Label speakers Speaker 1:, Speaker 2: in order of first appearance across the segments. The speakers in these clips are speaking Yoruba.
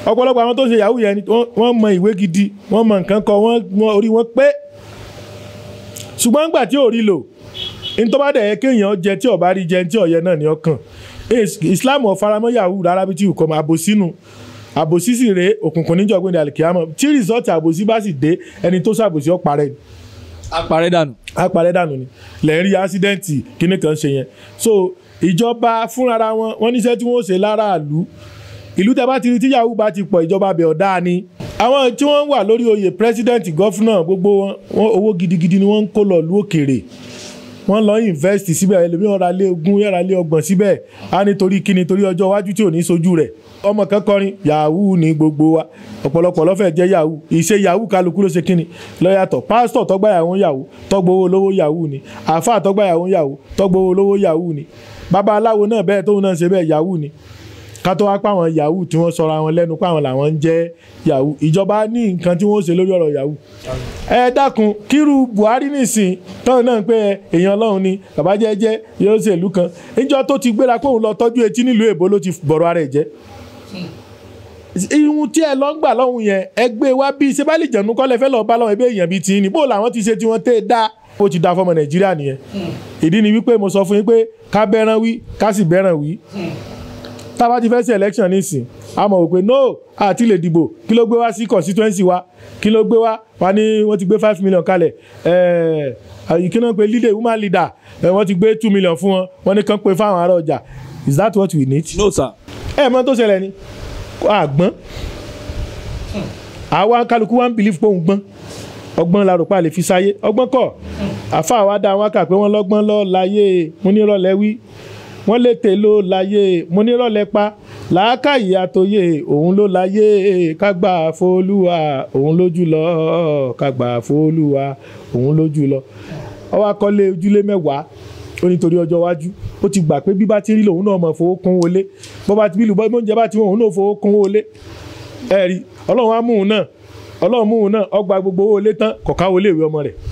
Speaker 1: ọ̀pọ̀lọpọ̀ àwọn tó ṣe yahoo yẹn ni wọ́n- wọ́n mọ ìwé gidi wọ́n mọ nǹkan kọ wọ́n wọ́n- orí wọn pé ṣùgbọ́n nígbà tí ò rí lò ní tó bá dẹ̀ yẹ kéèyàn jẹ tí ọba rí jẹ tí ọ̀yẹ náà ní ọkàn Is- Islam ò faramọ́ yahoo rárá bí tí ò kọ́ mọ́ àbòsínú àbòsí sì rèé òkùnkùn níjọ̀gbìn àlìkíyàmọ̀ tí rìsọ́ọ̀tì àbòsí bá sì dé ẹni tó ṣàbòsí ọ̀parẹ́ ni
Speaker 2: apàrẹ́ dànù.
Speaker 1: apàrẹ́ dànù ni lẹ́yìn rí ásídẹ́ǹtì kíní kan ṣe yẹn so ìjọba fúnra wọn wọn níṣẹ́ tí wọ́n ṣe láràlú ìlú tẹ́ bá ti rí tí yahoo bá ti pọ̀ ìjọba bẹ̀ ọ̀dá ni àwọn tí wọ́n wà lórí oyè president gọ́fúnà gbogbo wọn wọn owó gidigidi ni wọ́n ń kó lọ lú òkèèrè wọ́n lọ invest síbẹ̀ ẹlòmíràn ra lé ogún yàrá lé ọgbọ̀n síbẹ̀ á nítorí kíni torí ọjọ́ iwájú tí ò ní sojú rẹ̀ ọmọ kan kọrin yahoo ní gbogbo wa ọ̀pọ̀lọpọ̀ lọ́fẹ̀ẹ́ jẹ́ yahoo ìṣe yahoo kálukú ló ṣe kíni lọ́yàtọ̀ pásítọ̀ tọ́gbà yahoo yahoo tọ́gbowó lówó yahoo ni àáfàá tọ́gbà yahoo yahoo tọ́gbowó lówó yahoo ni babaláwo náà bẹ́ẹ̀ tóun náà ṣe bẹ́ẹ̀ yahoo ni ká tó wá pa àwọn yahoo tí wọ́n sọra wọn lẹ́nu pa àwọn làwọn ń jẹ́ yahoo ìjọba ní nǹkan tí wọ́n ṣe lórí ọ̀rọ̀ yahoo ẹ dákun kírú buhari nìsín tọ́hún náà pé èèyàn ọlọ́run ni bàbá jẹ́jẹ́ yóò ṣèlú kan níjọ́ tó ti gbéra pé òun lọ tọ́jú etí nílùú èbó ló ti bọ̀rọ̀ ara ẹ̀ jẹ́ ihun tí ẹ lọ ń gbà lọ́hùn yẹn ẹ gbé wá bí ṣe bá lè jẹ̀nu kọ́lẹ̀ fẹ́ lọ́ọ́ bá lọ́hùn ẹbí èèyàn bíi tiyín ni bó làwọn ti ṣe tí wọ́n tẹ́ dá ó ti da fọmọ nàìjíríà nìyẹn ìdí ni wípé mo sọ fún yín pé ká bẹ́ràn wí ká sì bẹ́ràn wí tá a bá ti fẹ́ sí election nísìn a mọ̀ wípé no àti lè dìbò kí ló gbé wá sí constituency wa kí ló gbé wá wa ní wọ́n ti gbé five million kalẹ̀ ẹ̀ẹ́ ìkíná pé leader woman leader ẹ̀ wọ́n ti gbé two million fún wọn wọ́n ní kán pé fáwọn ará ọjà is that what we need?
Speaker 2: no sir.
Speaker 1: ẹ mọ tó ṣẹlẹ̀ ni àgbọ́n àwa kálukú wa ń bìlíf pé òun gbọ́n ọgbọ́n la rò pa lè fi sáyé ọgbọ́n kọ́ àfa wa dá wọn kà pé wọ́n lọ́gbọ́n lọ láyé mo ní rọ̀lẹ́ wí wọ́n lè tè ló láyé mo ní rọ̀lẹ́ pa làákàyè àtòyè òun ló láyé kágbà fólúwa òun lójú lọ kágbà fólúwa òun lójú lọ ọwọ́ akọ́lé ojúlé mẹ́wàá ó nítorí ọjọ́ iwájú ó ti gbà pé bí bá ti rí lòun náà mọ̀ fowó kún wọlé bó bá ti bí lùbọ́ oúnjẹ bá ti wọ́n òun náà fowó kún wọlé ẹ rí ọlọ́run á mú un náà ọlọ́run mú un náà ọgbà gbogbo owó ilé tán kọ̀ọ̀ká wọlé ìwé ọmọ rẹ̀.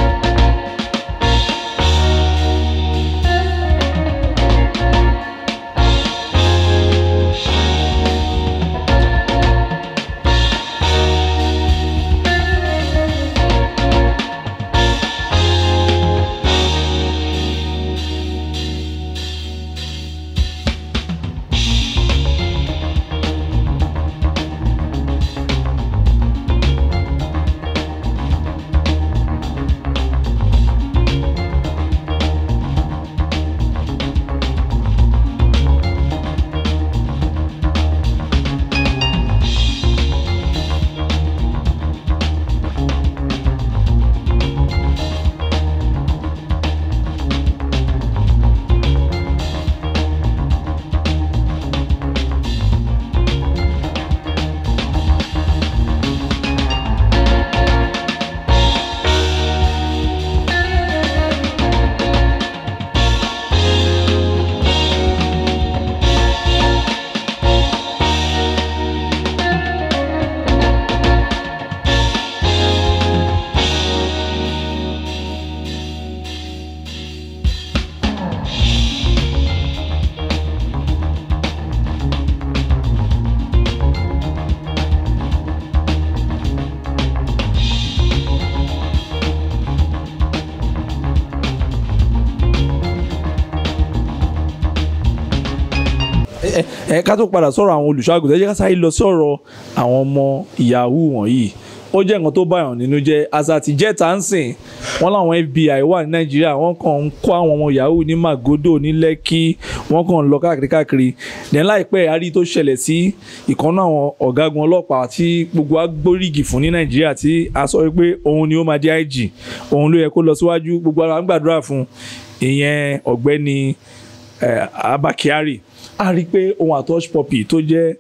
Speaker 2: ẹ ẹ ká tó padà sọ̀rọ̀ àwọn olùṣọ́àgùtàn ẹ jẹ́ ká sáré lọ sí ọ̀rọ̀ àwọn ọmọ yahoo wọ̀nyí ó jẹ́ nǹkan tó báyọ̀ nínú jẹ́ àṣà àti jẹ́ta ń sìn wọ́n láwọn FBI wà ní Nàìjíríà wọ́n kàn ń kó àwọn ọmọ yahoo ní Magodo ní Lẹ́kì wọ́n kàn ń lọ káàkiri káàkiri then láìpẹ́ àárí tó ṣẹlẹ̀ sí ìkànnà àwọn ọ̀gágun ọlọ́pàá tí gbogbo agbórígì fún ní Nàìjíríà tí a sọ pé òun ni ó máa di IG òun ló yẹ kó lọ síwájú gbogbo ara ń gbàdúrà fún ìyẹn ọ̀gbẹ́ni eh, Abba Kyari a rí i pé ohun àtọ́ṣ pọ́pì tó jẹ́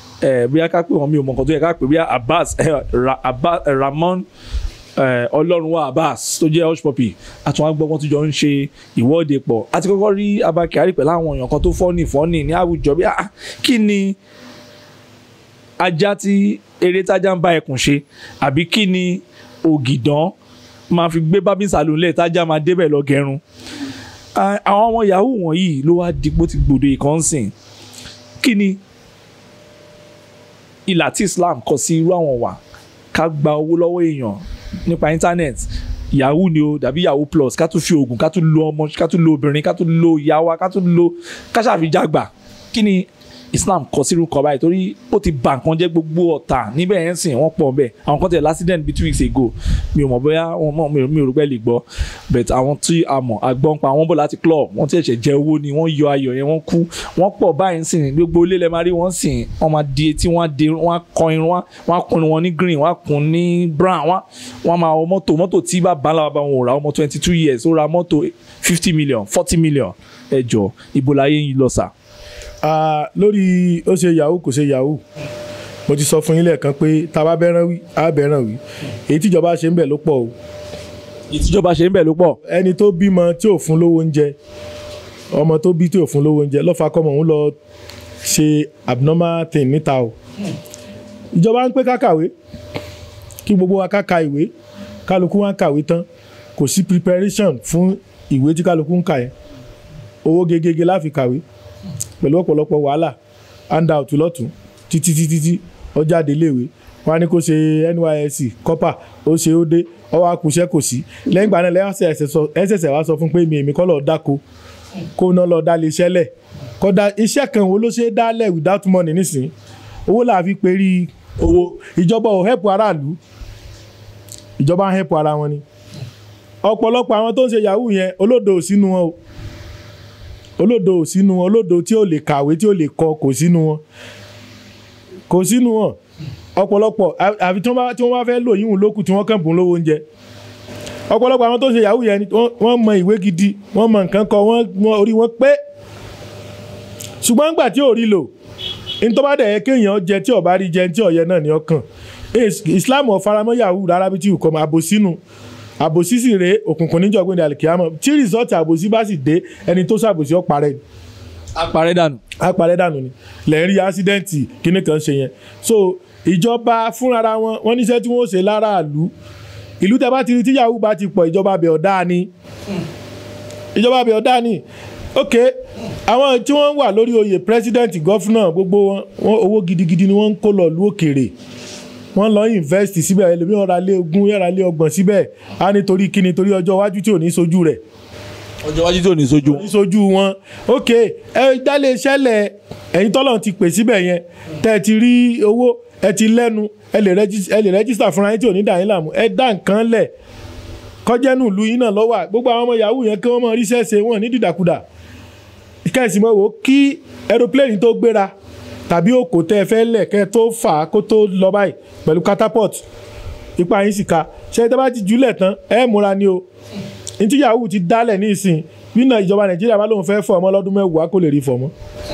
Speaker 2: ẹ bóyá ká pè wọn mi ò mọ nǹkan tó yẹ ká pè bóyá Abbas ẹ Ra- Abba- ẹ, Ramon ẹ, Ọlọ́runwá Abbas tó jẹ́ hush puppy àtúnwá gbọ́ wọn tó jọ ń ṣe ìwọ́de pọ̀ àti kọ́kọ́ rí Abba Kyari pẹ̀lú àwọn èèyàn kan tó fọ́nì fọ́nì ní àwùjọ bí ah kí ni ajá tí eré tájá ń bá ẹkùn ṣe àbí kí ni ògìdán máa fi gbé bábí sàlùlẹ̀ tájá máa débẹ̀ lọ gẹrun Ah, àwọn ọmọ yahoo wọ̀nyí ló wá dìpọ́ ti gbòdo ìkànsìn kí ni ìlà tí Islam kọ sí irú àwọn wà ká gba owó lọ́wọ́ èèyàn nípa internet yahoo ni o dàbí yahoo plus ká tún fi oògùn ká tún lo ọmọ ká tún lo obìnrin ká tún lo ìyá wa ká tún lo ká ṣàfijàgbà kí ni Islam kọ sírú kan báyìí torí ó ti bà nǹkan jẹ́ gbogbo ọ̀tá níbẹ̀ yẹn sìn wọ́n pọ̀ bẹ́ẹ̀ àwọn kan tẹ̀ l'accident bíi two weeks ago mi ò mọ̀ bóyá wọn mọ̀ mi ò mi ò rò pé lè gbọ́ but àwọn tí a mọ̀ àgbọ̀n pa àwọn bọ̀ láti club wọ́n ti ẹ̀ṣẹ̀ jẹ owó ni wọ́n yọ ayọ̀ yẹn wọ́n kú wọ́n pọ̀ báyìí sìn gbogbo ilé lẹ́ẹ̀ máa rí wọ́n sìn wọ́n máa di etí wọ́n á di wọ́n á kọ irun wọ́n á kun wọn ní green wọ́n á kun ní brown wọ́n wọ́n máa wọ mọ́tò mọ́tò tí bàbá ńlá bàbá wọn ò ra ọmọ twenty two years ó ra mọ́tò fifty million forty million ẹ jọ ibo láyé yín lọ sà.
Speaker 1: Ah, lórí ó ṣe yahoo kò ṣe yahoo mo ti sọ fún yín lẹ́ẹ̀kan pé tá a bá bẹ́ràn wí á bẹ́ràn wí èyí tíjọba ṣe ń bẹ̀ ló pọ̀ o
Speaker 2: ìtìjọba ṣe ń bẹ̀ ló pọ̀.
Speaker 1: ẹni tó bímọ tí ò fún lówó oúnjẹ ọmọ tó bí tí ò fún lówó oúnjẹ lọ́fà kọ́mọ òun lọ ṣe abnormal thing níta o ìjọba ń pé ká kàwé kí gbogbo wa ká ka ìwé kálukú wa ń kàwé tán kò sí preparation fún ìwé tí kálukú ń kà yẹn owó gegege láfi kàwé pẹ̀lú ọ̀pọ̀lọpọ̀ wàhálà handout lọ́tún títí títí tí ó jáde léèwé wọn á ní kó ṣe NYSC kọ́pà ó ṣe ó dé ọwọ́ akùṣẹ́ kò sí lẹ́yìn ìgbà náà lẹ́yìn ẹ̀sẹ̀sẹ̀ wá sọ fún pé mi èmi kọ́ lọ́ọ́ dáko kó náà lọ́ọ́ dá lè ṣẹlẹ̀ kọ́dà iṣẹ́ kan wo ló ṣe é dálẹ̀ without money nísìnyí owó là á fi perí owó ìjọba ò help aráàlú ìjọba ń help ara wọn ni ọ̀pọ̀lọpọ̀ àwọn tó ń ṣe yahoo yẹn olódo ò sínú wọn o olódo ò sínú wọn olódo tí ò lè kàwé tí ò lè kọ kò sínú wọn kò sínú wọn ọ̀pọ̀lọpọ̀ à- àfi tí wọ́n bá tí wọ́n bá fẹ́ lò yíwùn lókù tí wọ́n kàn bùn lówó oúnjẹ ọ̀pọ̀lọpọ̀ àwọn tó ń ṣe yahoo yẹn ni wọ́n- wọ́n mọ ìwé gidi wọ́n mọ nǹkan kọ wọ́n wọ́n- orí wọn pé ṣùgbọ́n nígbà tí ò rí lò ní tó bá dẹ̀ yẹ kéèyàn jẹ tí ọba rí jẹ tí ọ̀yẹ náà ní ọkàn Is- Islam ò faramọ́ yahoo rárá bí tí ò kọ́ mọ́ àbòsínú àbòsí sì rèé òkùnkùn níjọ̀gbìn àlìkíyàmọ̀ tí rìsọ́ọ̀tì àbòsí bá sì dé ẹni tó ṣàbòsí ó parẹ́ ni
Speaker 2: apàrẹ dànù.
Speaker 1: apàrẹ́ dànù ni lẹ́yìn rí ásídẹ́ǹtì kíní kan ṣe yẹn so ìjọba fúnra wọn wọn níṣẹ́ tí wọ́n ṣe láràlú ìlú tẹ́ bá ti rí tí yahoo bá ti pọ̀ ìjọba bẹ̀ ọ̀dá ni ìjọba bẹ̀ ọ̀dá ni ok àwọn tí wọ́n wà lórí oyè president gọ́fúnà gbogbo wọn wọn owó gidigidi ni wọ́n ń kó lọ lú òkèèrè wọ́n lọ invest síbẹ̀ ẹlòmíràn ra lé ogún yàrá lé ọgbọ̀n síbẹ̀ á nítorí kíni torí ọjọ́ iwájú tí ò ní sojú rẹ̀
Speaker 2: ọjọ́ iwájú tí ò ní sojú.
Speaker 1: ìsojú wọn ok ẹ dálé iṣẹ́lẹ̀ ẹ̀yin tọ́lọ̀ ti pè síbẹ̀ yẹn tẹ́ ẹ ti rí owó ẹ ti lẹ́nu ẹ lè rẹ́gí- ẹ lè rẹ́gísítà fúnra yín tí ò ní dà yín láàmú ẹ dá nǹkan lẹ̀ kọjẹ́nu ìlú yín náà lọ́wọ́ gbogbo àwọn ọmọ yahoo yẹn kí wọ́n mọ ríṣẹ́ ṣe wọ́n ní dìdàkudà kẹ́sì mọ́ wò ó kí aeroplane tó gbéra tàbí òkò tẹ́ ẹ fẹ́ lẹ̀ kẹ́ ẹ tó fà á kó tó lọ báyìí pẹ̀lú catapult ipa yín sì ka ṣe tẹ́ bá ti jùlẹ̀ tán ẹ múra ni o ntí yahoo ti dálẹ̀ ní ìsìn nínú ìjọba nàìjíríà bá lóun fẹ́ fọ ọmọ lọ́dún mẹ́wàá kò lè rí fọ mọ́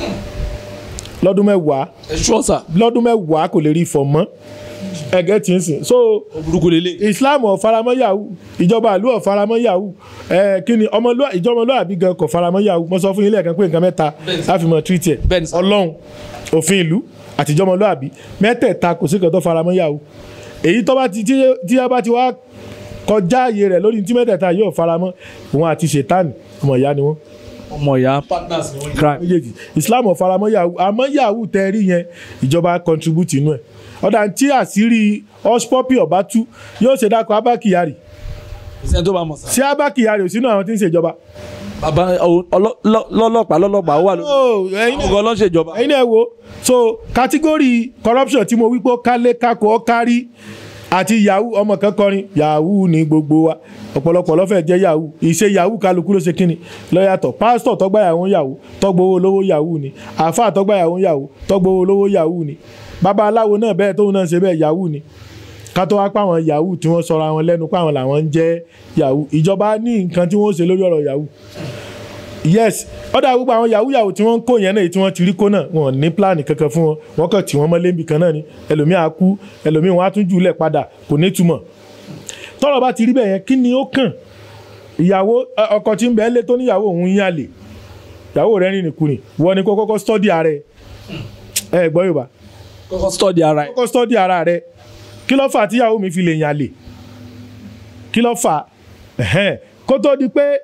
Speaker 1: lọ́dún mẹ́wàá
Speaker 2: ẹ ṣọ́ sà.
Speaker 1: lọ́dún mẹ́wàá kò lè rí fọ mọ́ ẹgẹ́ tí ń sìn so
Speaker 2: burúkú lélẹ̀.
Speaker 1: islam ò faramọ́ yahoo ìjọba ìlú ò faramọ́ yahoo ẹ kí ni ọmọlúwa ìjọmọlúwàbí gan kò faramọ́ yahoo mo sọ fún yín lẹ́ẹ̀kan pé nǹkan mẹ́ta láfi mọ̀ treat ẹ̀
Speaker 2: Bẹ́ẹ̀ni sir.
Speaker 1: ọlọ́run òfin ìlú àti ìjọmọlúwàbí mẹ́tẹ̀ẹ̀ta kò sí kan tó faramọ́ yahoo èyí tó bá ti tí tí a bá ti wá kọjá ààyè rẹ̀ lórí tí mẹ́tẹ̀ẹ̀ta yóò faramọ́ wọn àti ṣètánì ọmọ ìyá ni wọ́n
Speaker 2: ọmọ ìyá partners ni wọ́n crime.
Speaker 1: méjèèjì islam ò faramọ́ yahoo àmọ́ yahoo tẹ́ rí yẹn ìjọba contribute inú ẹ̀ ọ̀dà tí àṣírí ọ̀ṣpọ́pì ọ̀bá tú yóò ṣe dákọ̀ abá kyari
Speaker 2: ìṣẹ́ tó bá mọ̀ sà.
Speaker 1: ṣé abá kyari ò sínú àwọn tí ń ṣèjọba.
Speaker 2: bàbá ọ- ọlọ- lọ- lọ́lọ́pàá lọ́lọ́pàá ó wà lórí.
Speaker 1: Oh, ẹ̀yin
Speaker 2: àwọn
Speaker 1: náà-
Speaker 2: ọgọ́ lọ́sẹ̀jọba.
Speaker 1: ẹ̀yin náà wo so kátígórì corruption tí mo wí pé ó kálé kákó ó kárí àti yahoo ọmọ kan kọrin yahoo ní gbogbo wa ọ̀pọ̀lọpọ̀ lọ́fẹ̀ẹ́ jẹ́ yahoo ìṣe yahoo kálukú ló ṣe kíni lọ́yàtọ̀ pásítọ̀ tọ́gbà yahoo yahoo tọ́gbowó lówó yahoo ni àáfàá tọ́gbà yahoo yahoo tọ́gbowó lówó yahoo ni bàbá aláwo náà bẹ́ẹ̀ tóun náà ṣe bẹ́ẹ̀ yahoo ni ká tó wá páwọn yahoo tí wọ́n sọra wọn lẹ́nu páwọn làwọn ń jẹ́ yahoo ìjọba ní nǹkan tí wọ́n ṣe lórí ọ̀rọ̀ yahoo yes ọ̀dà gbogbo àwọn yahoo yahoo tí wọ́n ń kó yẹn náà èyí tí wọ́n ti rí kó náà wọn ò ní pílánì kankan fún wọn wọ́n kàn tí wọ́n mọ́ lébi kan náà ni ẹlòmíì á kú ẹlòmíì wọn á tún jù lẹ̀ padà kò ní túmọ̀ tọ́rọ̀ bá ti rí bẹ́ẹ̀ yẹn kí ni ó kàn ìyàwó ẹ, ọkọ tí ń bẹ́ẹ̀ lé tó níyàwó òun ń yàlè ìyàwó rẹ̀ rìn nìkùnì wọ́n ni kó kọ́kọ́ stọ́dì ara ẹ̀ ẹ gbọ́ Yorùbá
Speaker 2: kọ́kọ́ study ara ẹ̀.
Speaker 1: kọ́kọ́ stọ́dì ara rẹ̀ kí ló fà á tíyàwó mi fi lè yàlè kí ló fà á Ẹ̀hẹ́n. kó tó di pé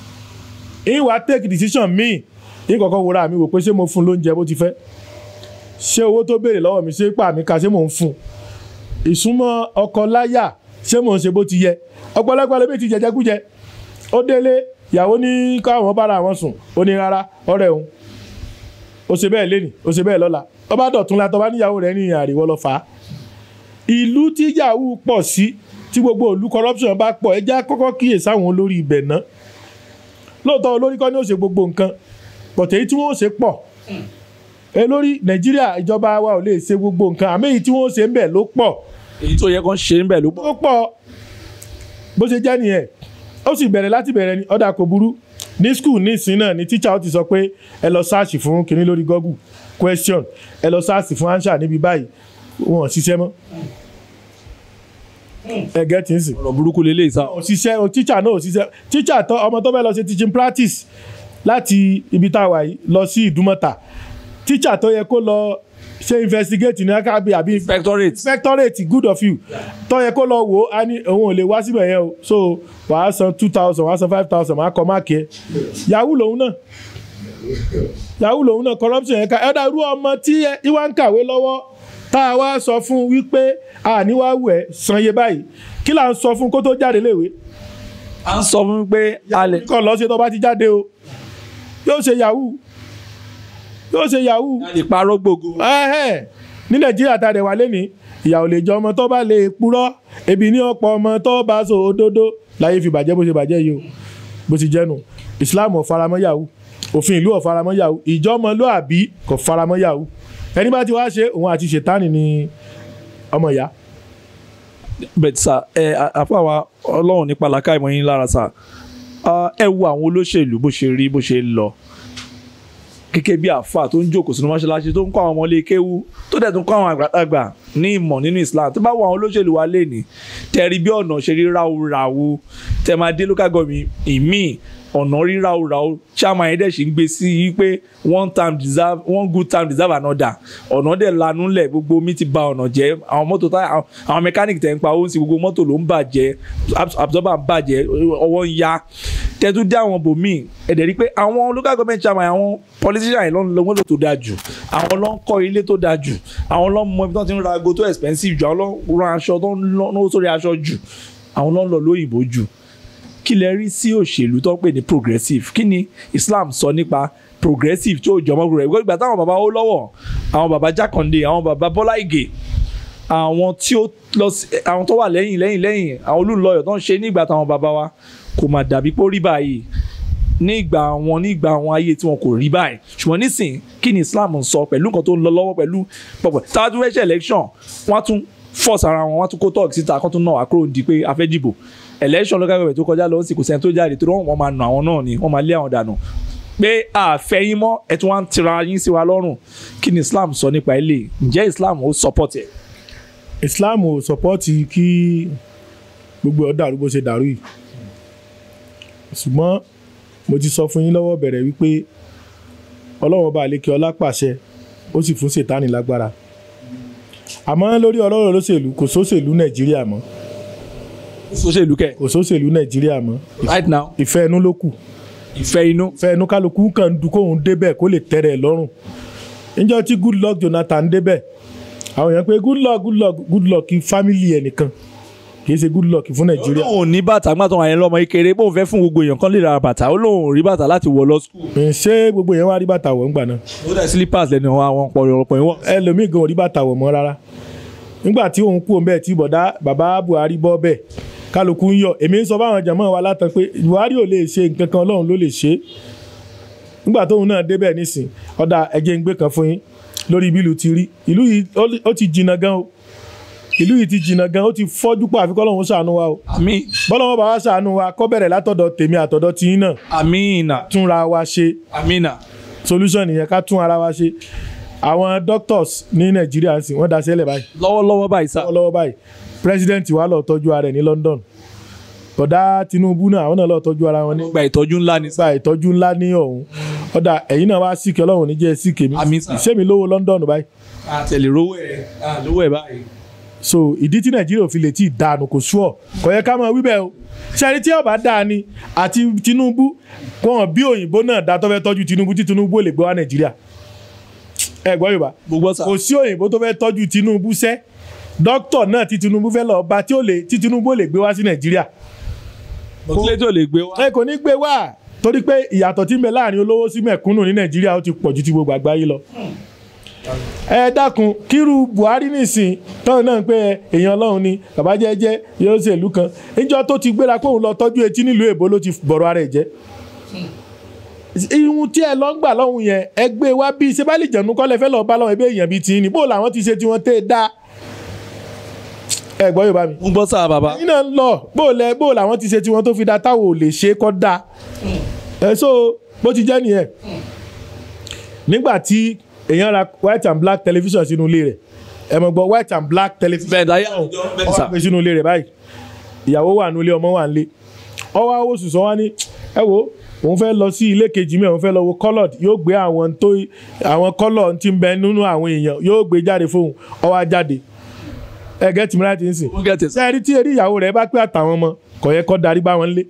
Speaker 1: ìwà take decision míì ìkọ̀kọ̀ wòra mi wò pé ṣé mo fún un lóúnjẹ bó ti fẹ́ ṣé owó tó béèrè lọ́wọ́ mi ṣé pà mí ká ṣé mò ń fún un ìsúnmọ́ ọkọ láyà ṣé mò ń ṣe bó ti yẹ ọ̀pọ̀lọpọ̀ lóbi ti jẹjẹkújẹ ó délé ìyàwó ní káwọn bára àwọn sùn ó ní rárá ọ̀rẹ́ òun ó ṣe bẹ́ẹ̀ lénìí ó ṣe bẹ́ẹ̀ lọ́la ó bá dọ̀tún la tó bá níyàwó rẹ̀ ní àríwọ́ lọ fà á ìlú tí yahoo pọ̀ sí tí gbogbo ìlú corruption bá pọ̀ ẹ já kọ́kọ́ kíyè sáwọn olórí ibẹ̀ náà lóòótọ́ olórí kọ́ ni ó ṣe gbogbo nǹkan pọ̀tẹ́ èyí tí wọ́n ó ṣe pọ̀ olórí nàìjíríà ìjọba wa ò lè ṣe gbogbo nǹkan àmì èyí tí wọ́n ó ṣe ń bẹ̀ ló pọ̀
Speaker 2: èyí tó yẹ kán ṣe ń bẹ̀ ló pọ̀.
Speaker 1: ó pọ̀ bó ṣe jẹ́ nìyẹn ó sì bẹ̀rẹ̀ láti bẹ̀rẹ̀ ni ọ̀dà kò burú ní skul ní ìsìn náà ni tíṣà ó ti sọ pé ẹ lọ sáàṣì fún kinní lórí google question ẹ lọ sáàṣì fún answer níbi báyìí wọn ò ṣiṣẹ́ mọ́ ẹ gẹ́tì ń sìn
Speaker 2: ọ̀rọ̀ burúkú lélẹ́yìí sá.
Speaker 1: ò ṣiṣẹ́ o tíṣà náà ò ṣiṣẹ́ tíṣà tó ọmọ tó fẹ́ lọ ṣe teaching practice láti ibi tá a wà yìí lọ sí ìdúmọ̀tà tíṣà tó yẹ kó lọ ṣe investigate ní akábí àbí
Speaker 2: inspectorate.
Speaker 1: inspectorate good of you tó yẹ kó lọ wò ó á ní òun ò lè wá síbẹ̀ yẹn o so wàá san two thousand wàá san five thousand wàá kọ máàkì ẹ yahoo lòun náà yahoo lòun náà corruption yẹn ká ẹ dá irú ọmọ tí ìwà ń kàwé lọ́wọ́ tá a wá sọ fún wípé àníwáwù ẹ san iye báyìí kí là ń sọ fún kó tó jáde léwe
Speaker 2: à ń sọ fún mi pé a lè.
Speaker 1: kọ́ lọ ṣe tó bá ti jáde o yóò ṣe yahoo yóò ṣe yahoo
Speaker 2: a lè parọ́ gbogbo.
Speaker 1: ẹ̀hẹ́n. ní nàìjíríà tá a dẹ̀ wà lẹ́nìí ìyà ò lè jẹ ọmọ tó bá lè purọ́ ebi ní ọ̀pọ̀ ọmọ tó bá so òdodo láyé fi bàjẹ́ bó ṣe bàjẹ́ yìí o bó ti jẹ́nu islam ò faramọ́ yahoo òfin ìlú ò faramọ́ yahoo ìjọmọlúàbí kò faramọ́ yahoo ẹni bá ti wá ṣe òun àti ṣètánì ni ọmọ ìyá
Speaker 2: bẹ́ẹ̀ sà ẹ àfa wa ọlọ́run nípa làákà ìmọ̀ yín lára sà Ah, ẹ wo àwọn olóṣèlú bó ṣe rí bó ṣe ń lọ gẹ́gẹ́ bí àfa tó ń jókòó sínú mọ́ṣáláṣí tó ń kọ́ àwọn ọmọlé kéwú tó dẹ̀ tún kọ́ àwọn àgbàlagbà ní ìmọ̀ nínú Islam tó bá wo àwọn olóṣèlú wa lénìí tẹ̀rí bí ọ̀nà ṣe rí ráúráú tẹ̀ máa dé local government ìmíì ọ̀nà rí ráúráú chairman yẹn dẹ̀ ṣì ń gbé sí i pé one time deserve one good time deserve another ọ̀nà dẹ̀ lanú lẹ̀ gbogbo omi ti ba ọ̀nà jẹ́ àwọn mọ́tò tá àwọn- àwọn mechanic tẹ̀ ń pa owó sí gbogbo mọ́tò ló ń bàjẹ́ abs- absorber ń bàjẹ́ ọwọ́ ń ya tẹ́tú dé àwọn bòmíì ẹ̀dẹ̀ rí pé àwọn local government chairman àwọn politician yìí ló ń lo mọ́tò tó dáa jù àwọn ló ń kọ́ ilé tó dáa jù àwọn ló ń mọ ibi tó ti ń ra ago tó expensive jù àwọn ló ń ra aṣọ tó ń náwó sórí aṣọ jù àwọn ló ń lọ lóyìnbó jù kí lẹ rí sí òṣèlú tó ń pè ní progressive kí ni Islam sọ nípa progressive tí ó jọmọ́ rẹ̀ ìgbà táwọn bàbá ó lọ́wọ́ àwọn bàbá Jákàndé àwọn bàbá Bọ́lá Ìgè àwọn tí ó lọ sí àwọn tó wà lẹ́yìn lẹ́yìn lẹ́yìn àwọn olùlọ́yọ̀ tó ń ṣe nígbà táwọn bàbá wa kò mà dàbí pé ó rí báyìí nígbà wọn nígbà àwọn ayé tí wọn kò rí báyìí ṣùgbọ́n nísìn kí ni Islam ń sọ pẹ̀lú nǹkan tó ń lọ lọ́wọ́ pẹ̀lú pọ̀pọ̀ táwọn tún fẹ́ ṣe election wọ́n á tún force ara wọn wọ́n á tún kó talk síta kó tún náà àkúrò di pé a fẹ́ dìbò election local government tó kọjá lọ sí kò sẹ́ni tó jáde tó wọ́n máa nà àwọn náà ni wọ́n máa lé àwọn dànù pé àfẹ́ yín mọ́ ẹ̀ tún wá ń tira yín sí wa lọ́rùn kí ni Islam sọ nípa ilé ǹjẹ́ Islam ó support ẹ̀
Speaker 1: islam ò sọpọ́ọ̀tì kí gbogbo ọ̀ dàrú bó ṣe dàrú yìí ṣùgbọ́n mo ti sọ fún yín lọ́wọ́ bẹ̀rẹ̀ wípé ọlọ́run ọba àlékè ọlá pàṣẹ ó sì fún sètánì lágbára àmọ́ lórí ọlọ́run olóṣèlú kò sóṣèlú nàìjíríà mọ́
Speaker 2: sóṣèlú kẹ̀
Speaker 1: kò sóṣèlú nàìjíríà mọ́
Speaker 2: right now
Speaker 1: ìfẹ́ inú ló kù
Speaker 2: ìfẹ́ inú
Speaker 1: ìfẹ́ inú kálukú kàn ń du kóun débẹ̀ kó lè tẹ́rẹ̀ ẹ̀ lọ́rùn níjọ́ tí good luck jonathan débẹ̀ àwọn èèyàn pé good luck good luck good luck kí family ẹ̀ nìkan kì í ṣe good luck fún nàìjíríà
Speaker 2: olóhùn ní bàtà gbàtàn àyẹn lọ́mọ kékeré bóun fẹ́ fún gbogbo èèyàn kan lè ra bàtà olóhùn rí bàtà láti wọ̀ lọ skul.
Speaker 1: Ẹ̀, ṣé gbogbo yẹn wá rí bàtà wọ̀ ńgbà náà
Speaker 2: ó dẹ̀ slippers lẹ́nu àwọn ọ̀pọ̀lọpọ̀ ìwọ̀n.
Speaker 1: ẹlòmíì gan ò rí bàtà wọ̀ mọ́ rárá nígbà tí òun kú òun bẹ́ẹ̀ tí bọ̀dá bàbá buhari bọ́ bẹ́ẹ̀ kálukú ń yọ èmi ń sọ fáwọn jàmọ́ wa látàn pé buhari ò lè ṣe nǹkan kan ọlọ́run ló lè ṣe é nígbà tóun náà débẹ̀ nísìn ọ̀dà ẹ̀jẹ̀ ń gbé kan fún yín lórí bí ìlú ti rí ìlú yìí ó lè- ó ti jìnnà gan o ìlú yìí ti jìnnà gan ó ti fọ́jú pọ̀ àfikọ́ ọlọ́run ṣàánú wa o
Speaker 2: àmín
Speaker 1: bọ́lọ́wọ́ bá wa ṣàánú wa kọ́ bẹ̀rẹ̀ látọ̀dọ̀ tèmi àtọ̀dọ̀ tiyín náà
Speaker 2: àmínà
Speaker 1: túnra wa ṣe
Speaker 2: àmínà
Speaker 1: solution nìyẹn ká tún ara wa ṣe àwọn doctors ní nàìjíríà sì wọ́n daṣẹ́ lẹ̀ báyìí
Speaker 2: lọ́wọ́lọ́wọ́ báyìí sá.
Speaker 1: lọ́wọ́lọ́wọ́ báyìí president wa lọ tọ́jú ara ẹ̀ ní London bọ̀dá Tinubu náà àwọn náà lọ tọ́jú ara wọn ní
Speaker 2: gba ìtọ́jú ńlá ni.
Speaker 1: gba ìtọ́jú ńlá ní ọ̀hún ọ̀dà ẹ̀yin náà wá síkì ọlọ́run níjẹ́ síkì mi
Speaker 2: Àmín sà.
Speaker 1: ṣé mi lówó London báyìí
Speaker 2: àtẹ̀lé rówó ẹ̀ lówó ẹ̀ báyìí.
Speaker 1: so ìdí tí nàìjíríà ò fi lè tí ì dànù kò sú ọ kò yẹ ká máa wí bẹ́ẹ̀ o ṣẹ́ni tí ọba dáa ni àti Tinubu wọn bí òyìnbó náà dá tó fẹ́ tọ́jú Tinubu tí Tinubu ò lè gbé wá nàìjíríà ẹ gbọ́ yorùbá
Speaker 2: mo gbọ́ sà
Speaker 1: kò sí òyìnbó tó fẹ́ tọ́jú tinubu sẹ́ dókítà náà tí tinubu fẹ́ lọ bá tí ó lè tí tinubu ò lè gbé wá sí nàìjíríà
Speaker 2: kílé tó lè gbé wá.
Speaker 1: ẹ kò ní gbé wá torí pé ìyàtọ̀ tí ń bẹ láàrin olówó sí mẹ̀kúnnù ní nàìjíríà ó ti pọ̀ ju ti gbogbo àgbáyé lọ. ẹ dákun kírú buhari nìsín tọ́hún náà pé èèyàn ọlọ́run ni bàbá jẹ́jẹ́ yóò ṣèlú kan níjọ́ tó ti gbéra pé òun lọ tọ́jú etí nílùú èbó ló ti bọ̀rọ̀ ara ẹ̀ jẹ́ ihun tí ẹ lọ ń gbà lọ́hùn yẹn ẹ gbé wá bí sebálì jẹ̀nu kọ́lẹ̀ fẹ́ lọ́ọ́ bá lọ́wọ́ ebe èèyàn bíi tiyín ni bó làwọn ti ṣe tiwọn tẹ́ ẹ dá ẹ gbọ́ yorùbá mi
Speaker 2: mo gbọ́ sà bàbá.
Speaker 1: ẹ̀yin náà ń lọ bó lẹ bó làwọn ti ṣe tiwọn tó fi da táwọn ò lè ṣe kọ́ da ẹ so bó ti jẹ́ nìyẹn nígbà tí èèyàn ra white and black television sínú ilé rẹ̀ ẹ mọ̀ gbọ́ white and black television
Speaker 2: bẹ́ẹ̀ dáyà àwùjọ bẹ́ẹ̀
Speaker 1: ọwọ́
Speaker 2: sà.
Speaker 1: àgbẹ̀ sínú ilé rẹ̀ báyìí ìyàwó wà nílé ọmọ wà nílé ọwọ́ àwọn oṣù sọ wá ní ẹ wo òun fẹ́ lọ sí ilé kejì mi òun fẹ́ lọ wo colored yóò gbé àwọn tó àwọn color tí ń bẹ nínú àwọn èèyàn yóò gbé jáde fóun ọwọ́ á jáde ẹ gẹ́ tìmí láti ń sìn
Speaker 2: mo gẹ̀ tẹ̀ sà.
Speaker 1: sẹ́ẹ̀rí tí eré ìyàwó rẹ̀ bá pé àtàwọn ọmọ kò yẹ kó darí bá wọn lé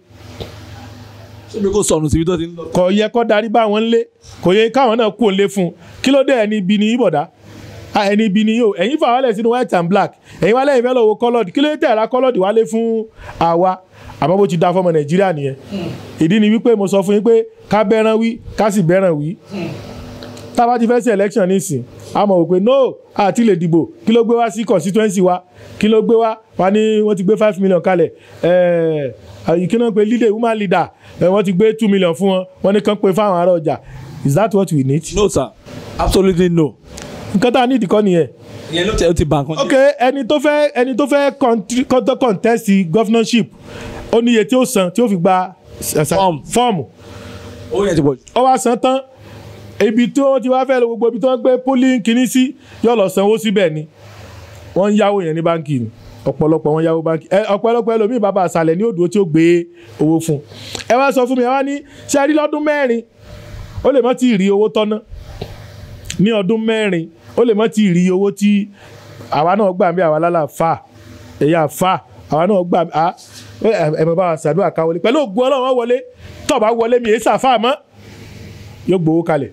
Speaker 2: ṣé mi kò sọnù síbi tó ti ń lọ.
Speaker 1: kò yẹ kó darí bá wọn lé kò yẹ káwọn náà kú òǹlé fún un kí ló dé ẹni ibi ni yín bọ̀dá Ah, ẹni ibi ni yóò ẹ̀yin fà wálẹ̀ sínú white and black ẹ̀yin wálẹ̀ ìfẹ́ lọ wo colored kí ló dé tẹ̀ra colored wálé fún àwa àmọ́ bó ti da fọmọ nàìjíríà nìyẹn ìdí ni wípé mo sọ fún yín pé ká bẹ́ràn wí ká sì bẹ́ràn wí tá a bá ti fẹ́ sí election nísìn a mọ̀ wò pé no àti lè dìbò kí ló gbé wá sí constituency wa kí ló gbé wá wa ní wọ́n ti gbé five million kalẹ̀ ẹ̀ẹ́ kí náà pé leader woman leader ẹ̀ wọ́n ti gbé two million fún wọn wọ́n ní kàn pé fáwọn ará ọjà is that what we need?
Speaker 2: no sir absolutely no.
Speaker 1: nǹkan tá a ní ìdíkọ́ nìyẹn.
Speaker 2: ìyẹn ló tẹ ó ti bà nǹkan jẹ́.
Speaker 1: ok ẹni tó fẹ́ ẹni tó fẹ́ contri- contest contest governorship ó ní iye tí ó san tí ó fi gba
Speaker 2: Form.
Speaker 1: fọ́ọ̀mù
Speaker 2: owó yẹn ti pọ̀ jù.
Speaker 1: ó wá san tán ibi tí wọ́n ti wá fẹ́ lọ gbogbo ibi tí wọ́n gbé polling kìíní sí yóò lọ sanwó síbẹ̀ ni wọ́n ń yáwó yẹn ní báńkì ni ọ̀pọ̀lọpọ̀ wọn yáwó báńkì ẹ ọ̀pọ̀lọpọ̀ ẹlòmíì bàbá àṣàlẹ̀ ní òdòdó tí ó gbé owó fún un ẹ wá sọ fún mi ẹ wá ní ṣe rí lọ́dún mẹ́rin ó lè mọ́ tí ì rí owó tọ́ná ní ọdún mẹ́rin ó lè mọ́ tí ì rí owó tí àwa náà gbà bí àwa lálà fà ẹ̀yà fà àwa náà gbà á ẹ mọ̀ bá wa ṣàdúrà ká wọlé pẹ̀lú ògùn ọlọ́run wọn wọlé tó bá wọlé mi èé sàfà mọ́ yóò gbowó kalẹ̀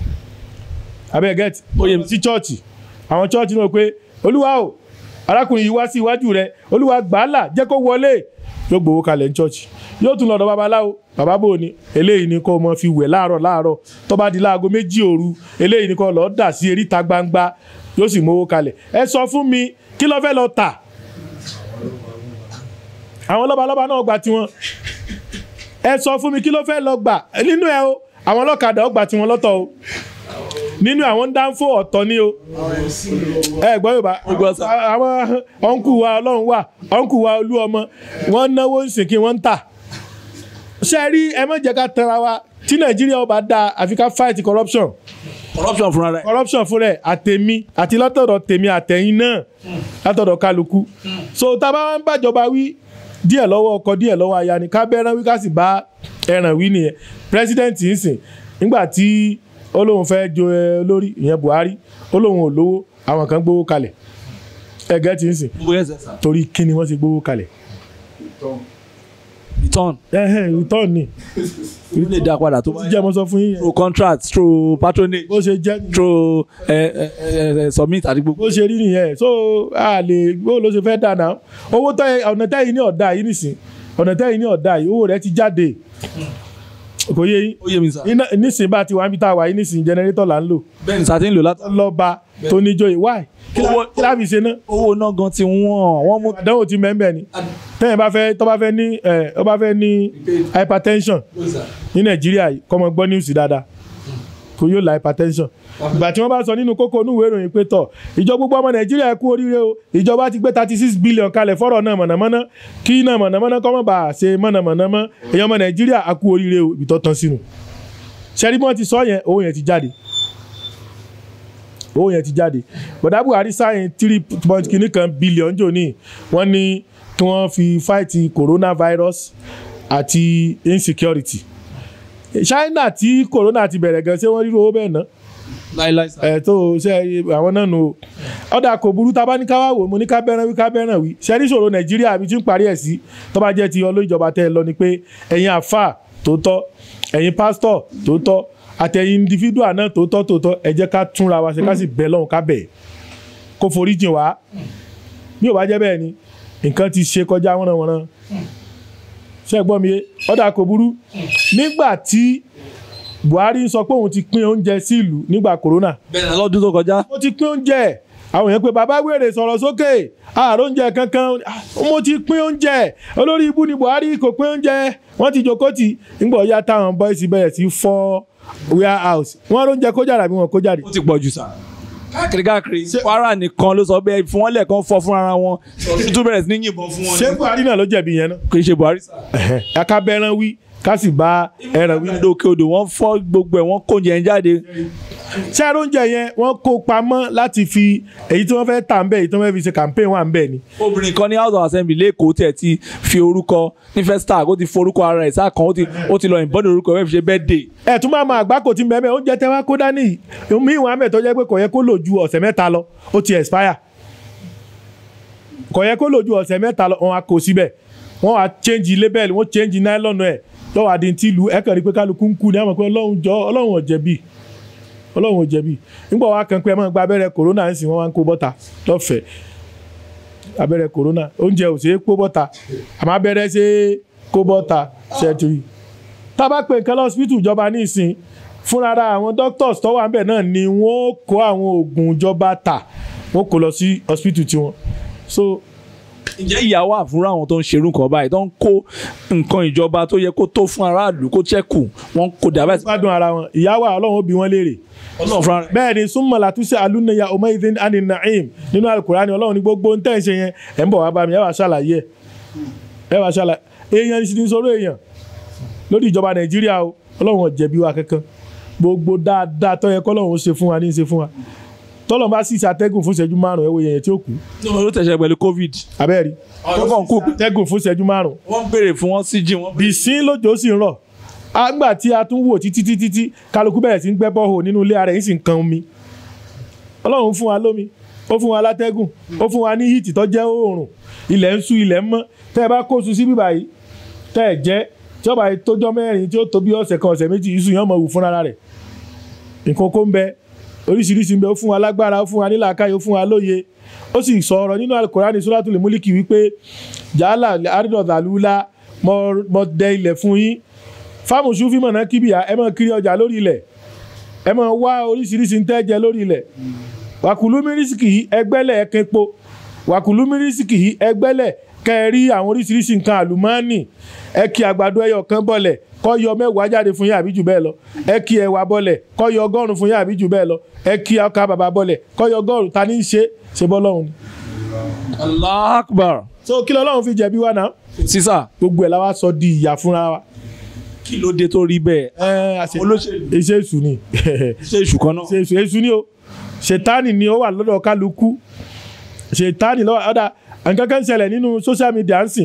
Speaker 1: abẹ́ gẹ́tì
Speaker 2: Ó yé mi.
Speaker 1: sí chọ́ọ̀chì àwọn chọ́ọ̀chì náà pé olúwa o arákùnrin yìí wá sí iwájú rẹ olúwa gbàálà jẹ́ kó wọlé yóò gbowó kalẹ̀ ní chọ́ọ̀chì yóò tún lọ́dọ̀ babaláwo bàbá bò ní eléyìí ni kó mọ fi wẹ̀ láàárọ̀ láàárọ̀ tó bá di láago méjì òru eléyìí ni kó lọ́ọ́ dà sí eríta gbangba yóò sì mówó kalẹ̀ ẹ sọ fún mi kí ló fẹ́ lọ tà àwọn lọ́balọ́ba náà gba tiwọn ẹ sọ fún mi kí ló fẹ́ lọ gbà nínú ẹ o àwọn ọlọ́kadà ó gba tiwọn lọ́tọ̀ o nínú àwọn dáńfó ọ̀tọ̀ ni o ẹ gbọ́ yorùbá
Speaker 2: gbọ́ sà.
Speaker 1: àwọn ọ̀nkù wa ọlọ́run wà ọ̀nkù wa olú ọmọ wọ́n náwó ń sìn kí wọ́n ń tà ṣe rí ẹ má jẹ́ ká tẹra wa tí nàìjíríà ó bá dáa àfi ká fight corruption
Speaker 2: corruption fúnra rẹ̀.
Speaker 1: corruption fún rẹ̀ àtẹ̀mí àti látọ̀dọ̀ tèmi àtẹ̀yìn náà látọ̀dọ̀ kálukú so tá a bá wá ń bàjọba wí díẹ̀ lọ́wọ́ ọkọ díẹ̀ lọ́wọ́ aya ni ká bẹ́ẹ̀rán wí ká sì bá ẹran wí nìyẹn president ń sìn nígbà tí ó lóun fẹ́ jo ẹ lórí ìyẹn buhari ó lóun ò lówó àwọn kan gbówó kalẹ̀ ẹgẹ́ ti ń sìn
Speaker 2: mo yẹ sẹ́sà.
Speaker 1: torí kí ni wọ́n ti gbówó kalẹ̀
Speaker 2: return.
Speaker 1: ẹ̀hẹ́n return ni
Speaker 2: ìlú lè dá padà tó bá
Speaker 1: jẹ́ mo sọ fún yín yẹn
Speaker 2: through contract through patronage
Speaker 1: bó ṣe jẹ́ nìyẹn.
Speaker 2: through ẹ ẹ ẹ submit àti gbogbo.
Speaker 1: bó ṣe rí nìyẹn so a lè bó ló ṣe fẹ́ dáná owó tẹ ọ̀nà tẹ́yìn ní ọ̀dà yìí nìsín ọ̀nà tẹ́yìn ní ọ̀dà yìí owó rẹ̀ ti jáde kò yé yín
Speaker 2: ó yé mi sà.
Speaker 1: iná nísìn bá ti wá níbi tá a wà yìí nísìn jẹnẹrétọ̀ là ń lò
Speaker 2: bẹ́ẹ̀ ni sàtí ń lò látọ̀.
Speaker 1: lọ́ba tó níjó why kí lá-
Speaker 2: Owó-
Speaker 1: kí láfi ṣe náà
Speaker 2: owó náà gan ti wọ́n wọ́n mú.
Speaker 1: àdánwò ti mẹ́mẹ́ ni tẹ́yìn bá fẹ́ tó bá fẹ́ ní ẹ̀ tó bá fẹ́ ní hypertension ní nàìjíríà yìí kọ́mọ gbọ́ news dáadáa kò yóò la hypertension ìgbà tí wọ́n bá sọ nínú kókó onúwèé ìròyìn pé tọ̀ ìjọ gbogbo ọmọ nàìjíríà ẹ kú oríire o ìjọba ti gbé thirty six billion kalẹ̀ fọ́rọ̀ náà mọ̀nàmọ́ná kí náà mọ̀nàmọ́ná kọ́ mọ̀ bá a ṣe mọ̀nàmọ́ná mọ́ èèyàn ọmọ nàìjíríà a kú oríire o ibi tó tán sínú ṣẹ́rí bí wọ́n ti sọ yẹn owó yẹn ti jáde owó yẹn ti jáde bọ̀dá buhari sáyẹn three point kìíní kan billion jò ní wọ́n ní kí wọ́n fi fight coronavirus àti insecurity china tí corona ti bẹ̀rẹ̀ gan ṣé wọ́n ríro owó bẹ́ẹ̀ ná
Speaker 2: láíláí sà.
Speaker 1: ẹ̀ tó ṣe àwọn náà nù o ọ̀dà kò burú tá a bá ní ká wá wò mo ní ká bẹ́ràn wí ká bẹ́ràn wí ṣe ní ìṣòro nàìjíríà àbí tí ń parí ẹ̀ sí tó bá jẹ́ ti ọlọ́ ìjọba tẹ́ ẹ lọ ni pé ẹ̀yin àfà tó tọ́ ẹ̀yin pásítọ̀ tó tọ́ àtẹ̀yìn individual náà tòótọ́ tòótọ́ ẹ jẹ́ ká túnra wa ṣe ká sì bẹ̀ lọ́hùn ká bẹ̀ kó forí jìn wá bí ò bá jẹ́ bẹ́ẹ̀ ni nǹkan ti ṣe kọjá wọ́nranwọ́nran ṣé ẹ gbọ́ mi yé ọ̀dà kò burú nígbà tí Buhari ń sọ pé òun ti pín oúnjẹ sí ìlú nígbà corona
Speaker 2: bẹ́ẹ̀ lọ́dún tó kọjá
Speaker 1: mo ti pín oúnjẹ àwọn èèyàn pé bàbá wèrè sọ̀rọ̀ sókè ààrò oúnjẹ kankan Ah, mo ti pín oúnjẹ olórí ibú ni Buhari kò pín oúnjẹ wọ́n ti jókòó tì ńgbà ọ̀yá táwọn bọ́ìsì bẹ̀rẹ̀ sí fọ́ warehouse wọ́n róúnjẹ kó jáde àbí wọn kó jáde.
Speaker 2: ó ti pọ̀ jù sá. káàkiri káàkiri Kwara nìkan ló sọ bẹ́ẹ̀ fún wọn lẹ́ẹ̀kan fọ́ fún ara wọn tuntun bẹ̀rẹ̀ sí ní yìnbọn fún wọn.
Speaker 1: ṣé Buhari náà ló jẹ̀bi yẹn náà.
Speaker 2: kì í ṣe Buhari sá.
Speaker 1: ẹ̀ka bẹ́ẹ̀ràn wí ká sì bá ẹran wí.
Speaker 2: ìlú òkè odò wọ́n fọ́ gbogbo ẹ̀ wọ́n kó oúnjẹ yẹn jáde.
Speaker 1: ṣé oúnjẹ yẹn wọ́n kó pamọ́ láti fi èyí tí wọ́n fẹ́ tà ń bẹ̀ èyí tí wọ́n fẹ́ fi ṣe campaign wà ń bẹ̀ ni.
Speaker 2: obìnrin kan ní house of assembly lẹ́kọ̀ọ́ tẹ̀ ti fi orúkọ ní first tag ó ti forúkọ ara ẹ̀ sáà kan ó ti ó ti lọ ìbọn orúkọ ẹ̀ fi ṣe birthday.
Speaker 1: ẹ tún máa ma àgbákò tí mẹ́mẹ́ oúnjẹ tẹ́ wá kó dání mi ìwọ̀n àmẹ́ tó jẹ́ pé kò yẹ kó lò ju ọ̀sẹ̀ mẹ́ta lọ ó ti expire kò yẹ kó lò ju ọ̀sẹ̀ mẹ́ta lọ wọn á kó síbẹ̀ wọ́n á change label wọ́n change nylon ẹ̀ lọ́wọ́ àdín tí ìlú ẹ̀ kàn rí pé kálukú ń kú ní àmọ́ pé ọlọ́run jọ ọlọ́run ò jẹ̀bi ọlọ́run ò jẹ̀bi nígbà wá kan pé ẹ máa gba abẹ́rẹ́ corona ń sìn wọ́n máa ń kó bọ́ta lọ́fẹ̀ẹ́ abẹ́rẹ́ corona oúnjẹ ò ṣeé kó bọ́ta àmọ́ abẹ́rẹ́ ṣe é kó bọ́ta ṣẹ́tìrì tá a bá pe nǹkan lọ́sibítù ìjọba ní ìsìn fúnra àwọn doctors tó wà níbẹ̀ náà ni wọ́n kó àwọn oògùn ìjọba tà wọ́n kó lọ sí hospital tiwọn so
Speaker 2: ǹjẹ́ ìyà wà fúnra àwọn tó ń ṣerú nǹkan báyìí tó ń kó nǹkan ìjọba tó yẹ kó tó fún aráàlú kó ṣẹ́kù wọ́n kó dàbẹ́ sí.
Speaker 1: gbádùn ara wọn ìyá wa ọlọ́run ó bi wọ́n léèrè
Speaker 2: ọlọ́run fúnra rẹ̀.
Speaker 1: bẹ́ẹ̀ ni súnmọ́ làtúnṣe alúnayà ọmọ ìdín ani naim nínú alukurani ọlọ́run ní gbogbo ń tẹ̀ ń ṣe yẹn ẹ̀ ń bọ̀ wá bá mi ẹ̀ wá ṣàlàyé ẹ̀ wá ṣàlàyé èèyàn ní sinmi sọ̀rọ̀ èèyàn lórí ìjọba nàìjíríà o ọlọ́run ò jẹ̀bi wa kankan gbogbo dáadáa tó yẹ kọ́lọ́run ó ṣe fún wa ní í ṣe fún wa tọ́lọ́ bá sì ṣàtẹ́gùn fún ìṣẹ́jú márùn-ún ẹ̀ wo yẹn tí ó kú
Speaker 2: ló tẹ̀sẹ̀ pẹ̀lú covid.
Speaker 1: abẹ́rẹ́
Speaker 2: tó kàn kú
Speaker 1: tẹ́gùn fún ìṣẹ́jú márùn-ún
Speaker 2: wọ́n béèrè fún wọn sí jí wọn.
Speaker 1: bìsín lójó sì ń rọ̀ àgbà tí a tún wò títí títí tí kálukú bẹ̀rẹ̀ sí ń gbẹ́ bọ́ọ̀hù nínú ilé ara yìí sì ń kan omi ọlọ́run fún wa lómi ó fún wa látẹ́gùn ó fún wa ní hìtì tó jẹ́ oòrùn ilẹ̀ ń ṣú ilẹ̀ ń mọ́ tẹ́ ẹ bá kó su sí bíbà yìí tẹ́ ẹ jẹ́ tí ọba yìí tójọ́ mẹ́rin tí ó tó bí ọ̀sẹ̀ kan ọ̀sẹ̀ méjì iṣu yẹn mọ̀ wù fúnra rẹ̀ nǹkan kó ń bẹ oríṣiríṣi ń bẹ ó fún wa lágbára ó fún wa nílàákàyè ó fún wa lóye ó sì sọ̀rọ̀ nínú alukurani suratul muliki wípé jàálà àrídọ̀dàlúlá mọ dẹ ilẹ̀ fún yín fáàmù sùfì mọ̀nà kíbíà ẹ máa kiri ọjà lórí ilẹ̀ ẹ máa wá oríṣiríṣi ń tẹ́jẹ lórí ilẹ̀ wàkùlù mírísìkì yìí ẹgbẹ́lẹ̀ ẹ̀kẹ́po wàkùlù mírísìkì yìí ẹgbẹ́lẹ̀ kẹrí àwọn oríṣiríṣi nǹkan àlùmọ́ọ́nì ẹ kí àgbàdo ẹyọ kan bọ̀lẹ̀ kọ́ yọ mẹ́wàá jáde fún yín àbí jù bẹ́ẹ̀ lọ ẹ kí ẹ̀wà bọ̀lẹ̀ kọ́ yọ ọgọ́rùn-ún fún yín àbí jù bẹ́ẹ̀ lọ ẹ kí ọkà bàbà bọ̀lẹ̀ kọ́ yọ ọgọ́rùn-ún ta ní í ṣe ṣe bọ́ lọ́hùn ni.
Speaker 2: allah akbar.
Speaker 1: so kí lọ́lọ́run fi jẹ̀bi wa náà
Speaker 2: sísà
Speaker 1: gbogbo ẹ̀ la wá sọ di ìyà fúnra wa.
Speaker 2: kí ló dé tó rí bẹ́ẹ̀.
Speaker 1: ẹ àṣẹ
Speaker 2: olóṣèlú
Speaker 1: iṣẹ́ èṣù ni
Speaker 2: ṣe èṣù kan náà.
Speaker 1: ṣe èṣù èṣù ni o ṣètánì ni ó wà lọ́dọ̀ kálukú ṣètánì lọ́wọ́ ọ̀dà nǹkan kan ṣẹlẹ̀ nínú social media ń sìn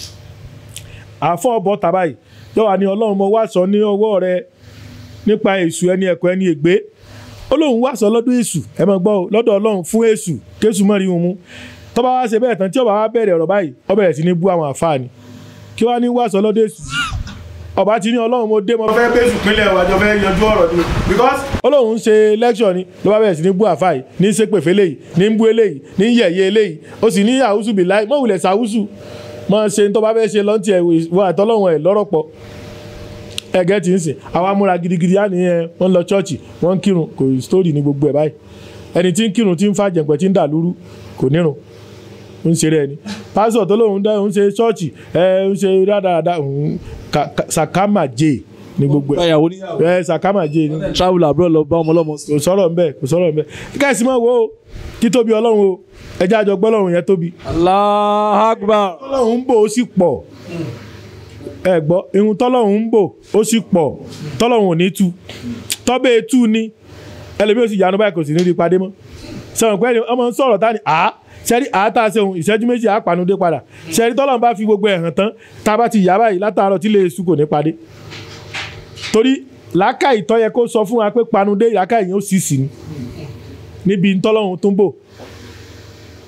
Speaker 1: àfọ̀ ọ̀bọ̀ tàbá yìí yọ̀wá ni ọlọ́run mo wá sọ ní ọwọ́ rẹ nípa èṣù ẹni ẹ̀kọ́ ẹni ègbé ó lóun wá sọ lọ́dọ̀ èṣù ẹ mọ̀ gbọ́ o, lọ́dọ̀ ọlọ́run fún èṣù kéṣù mọ́ rí wọn mú tọ́ba wá ṣe bẹ́ẹ̀ tán tí ọba wá bẹ̀rẹ̀ ọ̀rọ̀ báyìí ó bẹ̀rẹ̀ sí ní bú àwọn àfáà ni kí wá ní wá sọ lọ́dọ̀ èṣù ọba ti ní ọlọ́run mo dé mo fẹ́ bẹ́sù pínlẹ̀ wájọ fẹ́ yanjú ọ̀rọ̀ ni because ọlọ́run ń ṣe lecture ni ló bá bẹ̀rẹ̀ sí ní bú àfáà yìí ní ṣépè fẹ́lẹ̀ yìí ní ń bú eléyìí ní ń yẹ̀yẹ́ eléyìí ó sì ní àwùsù bì láì mọ̀ wulẹ̀ sàwùsù mọ̀ ṣe tó bá fẹ́ ṣe lọ́ntì ẹ̀ wọ àtọ́lọ́run ẹ̀ lọ́rọ̀ pọ̀ ẹgẹ tí ń sìn àwa múra gidigidi á ní ẹ wọn lọ ṣọ́ọ̀ṣì wọn ń kírun kò sítórì ní gbogbo ẹ báyìí ẹni tí ń kírun tí ń fa jẹ̀ǹpẹ̀ tí ń dà lúrú kò nírun ń ṣe rẹ ni pásítọ̀ tó lóun dá òun ṣe ṣọ́ọ̀ṣì ẹ ń ṣe rádaràda òun sàkámà jẹ ní gbogbo ẹ
Speaker 2: báyàwó níyàwó.
Speaker 1: ẹ sàkámà jẹ ní
Speaker 2: travel abroad lọ bá ọmọ ọlọ́mọ sí.
Speaker 1: kò sọ̀rọ̀ ńbẹ kò sọ̀rọ̀ ńbẹ kẹ́sì mọ̀ wo kí tóbi ọlọ́run o ẹjẹ́ àjọ gbọ́ ọlọ́run yẹn tóbi
Speaker 2: allah akbar.
Speaker 1: tọ́lọ́run ń bò ó sì pọ̀ ẹ gbọ́ irun tọ́lọ́run ń bò ó sì pọ̀ tọ́lọ́run ò ní tu tọ́bẹ̀ tu ni ẹlẹ́bí ó sì yanu báyìí kò sì ní rí padé mọ́ sọ̀rọ̀ pé ẹni ọmọ ń sọ̀rọ̀ tá ni àá sẹ́rí àá tá a ṣe ohun ìṣẹ́jú méjì àá panudé padà sẹ́rí tọ́lọ́run bá fi gbogbo ẹ̀ hàn tán tá a bá ti yá báyìí látàárọ̀ tí lè su kò ní padé torí làákàyè tó yẹ kó sọ fún wa pé panudé làákàyè yẹn ó sì sì ni níbi tọ́lọ́run tó ń bò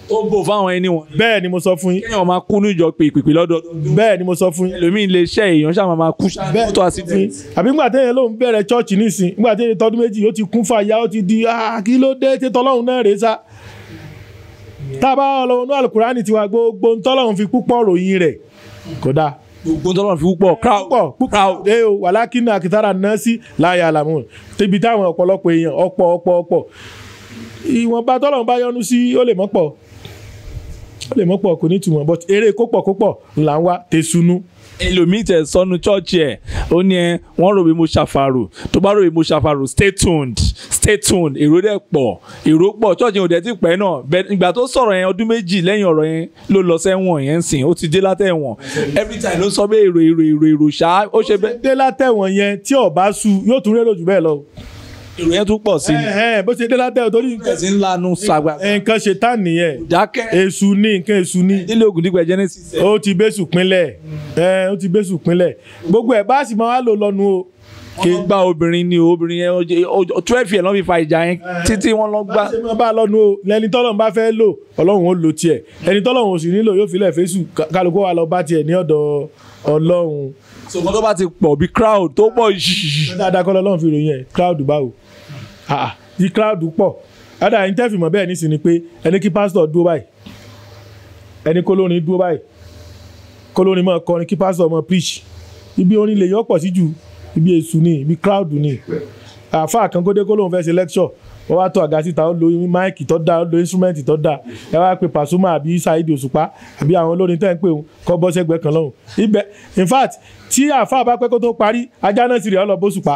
Speaker 2: ó bò fáwọn ẹni wọn.
Speaker 1: bẹ́ẹ̀ ni mo sọ fún yín
Speaker 2: kéèyàn máa kú níjọ pèpèpè lọ́dọọdún.
Speaker 1: bẹ́ẹ̀ ni mo sọ fún yín
Speaker 2: ẹlòmíì lè ṣe èèyàn ṣáà máa kú
Speaker 1: bẹ́ẹ̀
Speaker 2: tó
Speaker 1: fún
Speaker 2: accident.
Speaker 1: yín àbí ńgbà téèyàn lòun bẹ̀rẹ̀ chọ́ọ̀chì nísìn ńgbà téèyàn tọdún méjì ó ti kún fàyà ó ti di "Ah, kí ló dé tí tọ́lọ́hún náà rèé sá tá a bá ọlọ́run ní alukurani tiwa gbogbo ntọ́lọ́hún fi púpọ̀ ròyìn rẹ̀ kódà
Speaker 2: gbogbo tọ́lọ́ fi púpọ̀ crowd
Speaker 1: púpọ̀ púpọ̀ ẹ o wàlákìnnà akitara nọ́ọ̀sì láyà àlàmù tẹbi táwọn ọ̀pọ̀lọpọ̀ èèyàn ọ̀pọ̀ ọ̀pọ̀ ọ̀pọ̀ ìwọ̀nba tọ́lọ́run bá yọ́nú sí ó lè mọ́pọ̀ ó lè mọ́pọ̀ kò ní túmọ̀ but eré kópọ̀ kópọ̀ là ń wá tẹ̀sùnú
Speaker 2: ẹlòmíì tẹ sọnù chọ́ọ̀chì ẹ̀ ó ní ẹ wọ́n rò pé mo ṣàfàrò tó bá rò pé mo ṣàfàrò stay tuned stay tuned èrò dẹ̀ pọ̀ èrò pọ̀ chọ́ọ̀chì yẹn ò dẹ̀ ti pẹ́ náà bẹ́ẹ̀ ìgbà tó sọ̀rọ̀ yẹn ọdún méjì lẹ́yìn ọ̀rọ̀ yẹn ló lọ sẹ́wọ̀n yẹn ń sìn ó ti dé látẹ̀wọ̀n every time ló sọ pé èrò èrò èrò èrò ṣá ó ṣe bẹ́ẹ̀
Speaker 1: dé látẹ̀wọ̀n yẹn tí ọba su yóò tún rérò jù bẹ́ẹ̀ lọ.
Speaker 2: èrò yẹn tún pọ̀ sí ni
Speaker 1: Ẹ̀hẹ́n, bó ṣe dé látẹ̀wọ̀n torí nǹkan-
Speaker 2: ẹ̀sìn ńlá nu sàgbà
Speaker 1: nǹkan ṣe tán nìyẹn
Speaker 2: dákẹ́
Speaker 1: èṣù ní nǹkan èṣù ní
Speaker 2: nílé ogun dípẹ́ genesis ẹ̀
Speaker 1: ó ti bẹ́sù pínlẹ̀ ẹ̀ ó ti bẹ́sù pínlẹ̀ gbogbo ẹ̀ bá sì máa wá lò lọ́nu o.
Speaker 2: wọ́n gba obìnrin ni o obìnrin yẹn ó jẹ́- ó- twelve years lọ́ fi fa ìjà yẹn títí wọ́n lọ gbá
Speaker 1: bá ṣe máa bá a lọ́nu o lẹni tọ́lọ́run bá fẹ́ lò ọlọ́run ó lò tiẹ̀ ẹni tọ́lọ́run ò sì nílò yóò filẹ̀ fésù ká- kálukú wa lọ bá tiẹ̀ ní ọ̀dọ̀ ọlọ́run.
Speaker 2: ṣùgbọ́n tó bá ti pọ̀ bí crowd tó pọ̀ yìí
Speaker 1: dáadáa kọ́ lọ́lọ́run fi ròyìn ẹ̀ crowd báwo Ah, ah, tí crowd pọ̀ dáadáa yín tẹ́fì mọ́ bẹ́ẹ̀ nísìnyí pé ẹni kí pásítọ̀ dúró báyìí ẹni kólórin dúró báyìí kólórin máa kọrin kí pásítọ̀ máa preach ibi orin lè yọ pọ̀ sí jù ibi èṣù ni ibi crowd ni àáfàá kan kó dé kó lóun fẹ́ ṣe lecture wọ́n wá tó àga síta ó lo máìkì tó dáa ó lo instrument tó dáa ẹ wá pe Pasuma àbí Saheed Òṣùpá àbí àwọn olórin tẹ́ ń pè wọn kọ́ bọ́ sẹ́gbẹ́ kan lọ́hùn ibẹ̀ in fact tí àáfàá bá pẹ́ kó tó parí ajá náà sì rí ọ lọ bóṣùpá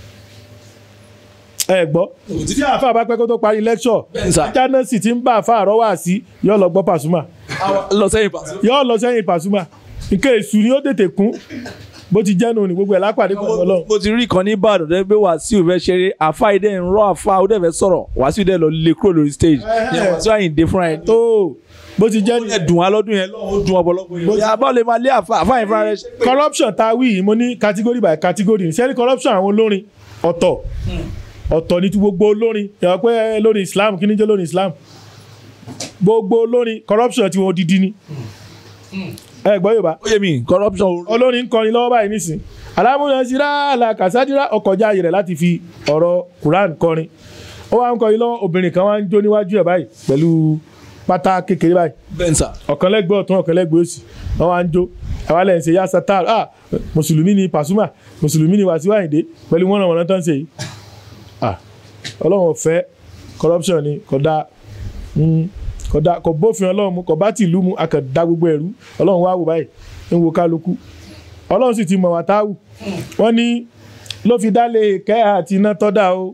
Speaker 1: ẹ gbọ́ tí àáfàá bá pẹ́ kó tó parí lecture
Speaker 2: Bẹ́ẹ̀ sà.
Speaker 1: ajá náà sì ti ń bá àáfàá rọ́ wá sí yọ lọ gbọ́ Pasuma
Speaker 2: lọ sẹ́yìn pàṣẹ.
Speaker 1: yọ lọ sẹ́yìn Pasuma nǹkan èṣù ni ó tètè kún bó ti jẹ́ nù ní gbogbo ẹ̀ lápàdé pẹ̀lú Ọlọ́run.
Speaker 2: mo ti rí ìkan ní ìbàdàn dẹ́ pé wàsíù fẹ́ ṣeré àfa ìdẹ́ ń rọ́ àfa ó dẹ̀ fẹ́ sọ̀rọ̀ wàsíù dẹ̀ lọ lè kúrò lórí stage ní wàsíù àyìndé fúnra ẹ̀ tó
Speaker 1: tó bó ti jẹ́
Speaker 2: ó dẹ̀ dùn wá lọ́dún yẹn lọ́wọ́ ó dùn ọ̀pọ̀lọpọ̀ yẹn. ìyá bá lè máa lé àfa àfa yẹn fúnra rẹ̀ ṣe pé
Speaker 1: corruption tá a wí yìí mo ní category by category ṣé ní corruption àwọn olórin ọ̀tọ̀ ọ̀tọ̀ ní ti gbogbo olórin yàrá pé lórí Islam kí ni jẹ́ lórí Islam gbogbo olórin corruption tí wọ́n dídí ni ẹ gbọ́ Yorùbá
Speaker 2: ó yé mi corruption ò
Speaker 1: olórin ń kọrin lọ́wọ́ báyìí nísìn alámúná síra làkàsádìrá ọkọjá ayé rẹ̀ láti fi ọ̀rọ̀ Quran kọrin ó wá ń kọrin lọ́wọ́ obìnrin kan wá ń jó níwájú ẹ̀ báyìí pẹ̀lú pátá kékeré báyìí
Speaker 2: bẹ́ǹsà
Speaker 1: ọ̀kan lẹ́gbẹ̀ẹ́ ọ̀tún ọ̀kan lẹ́gbẹ̀ẹ́ òsì wọ́n wá ń jó àwa lẹ́yìn ṣe yá satar ah mùsùlùmí ni Pasuma mùsùlùmí ni Wasiu Ayinde pẹ̀lú wọn náà wọn tán ṣe yìí ah ọlọ́run ọ̀fẹ́ corruption ni kò dáa Mm, kò dáa kò bófin ọlọ́run mu kò bá tìlú mu a kàn dá gbogbo ẹ̀rú ọlọ́run wá wò báyìí ń wo kálukú ọlọ́run sì ti mọ̀ wá táwù wọ́n ní ló fi dá lè kẹ́ àti iná tọ́da o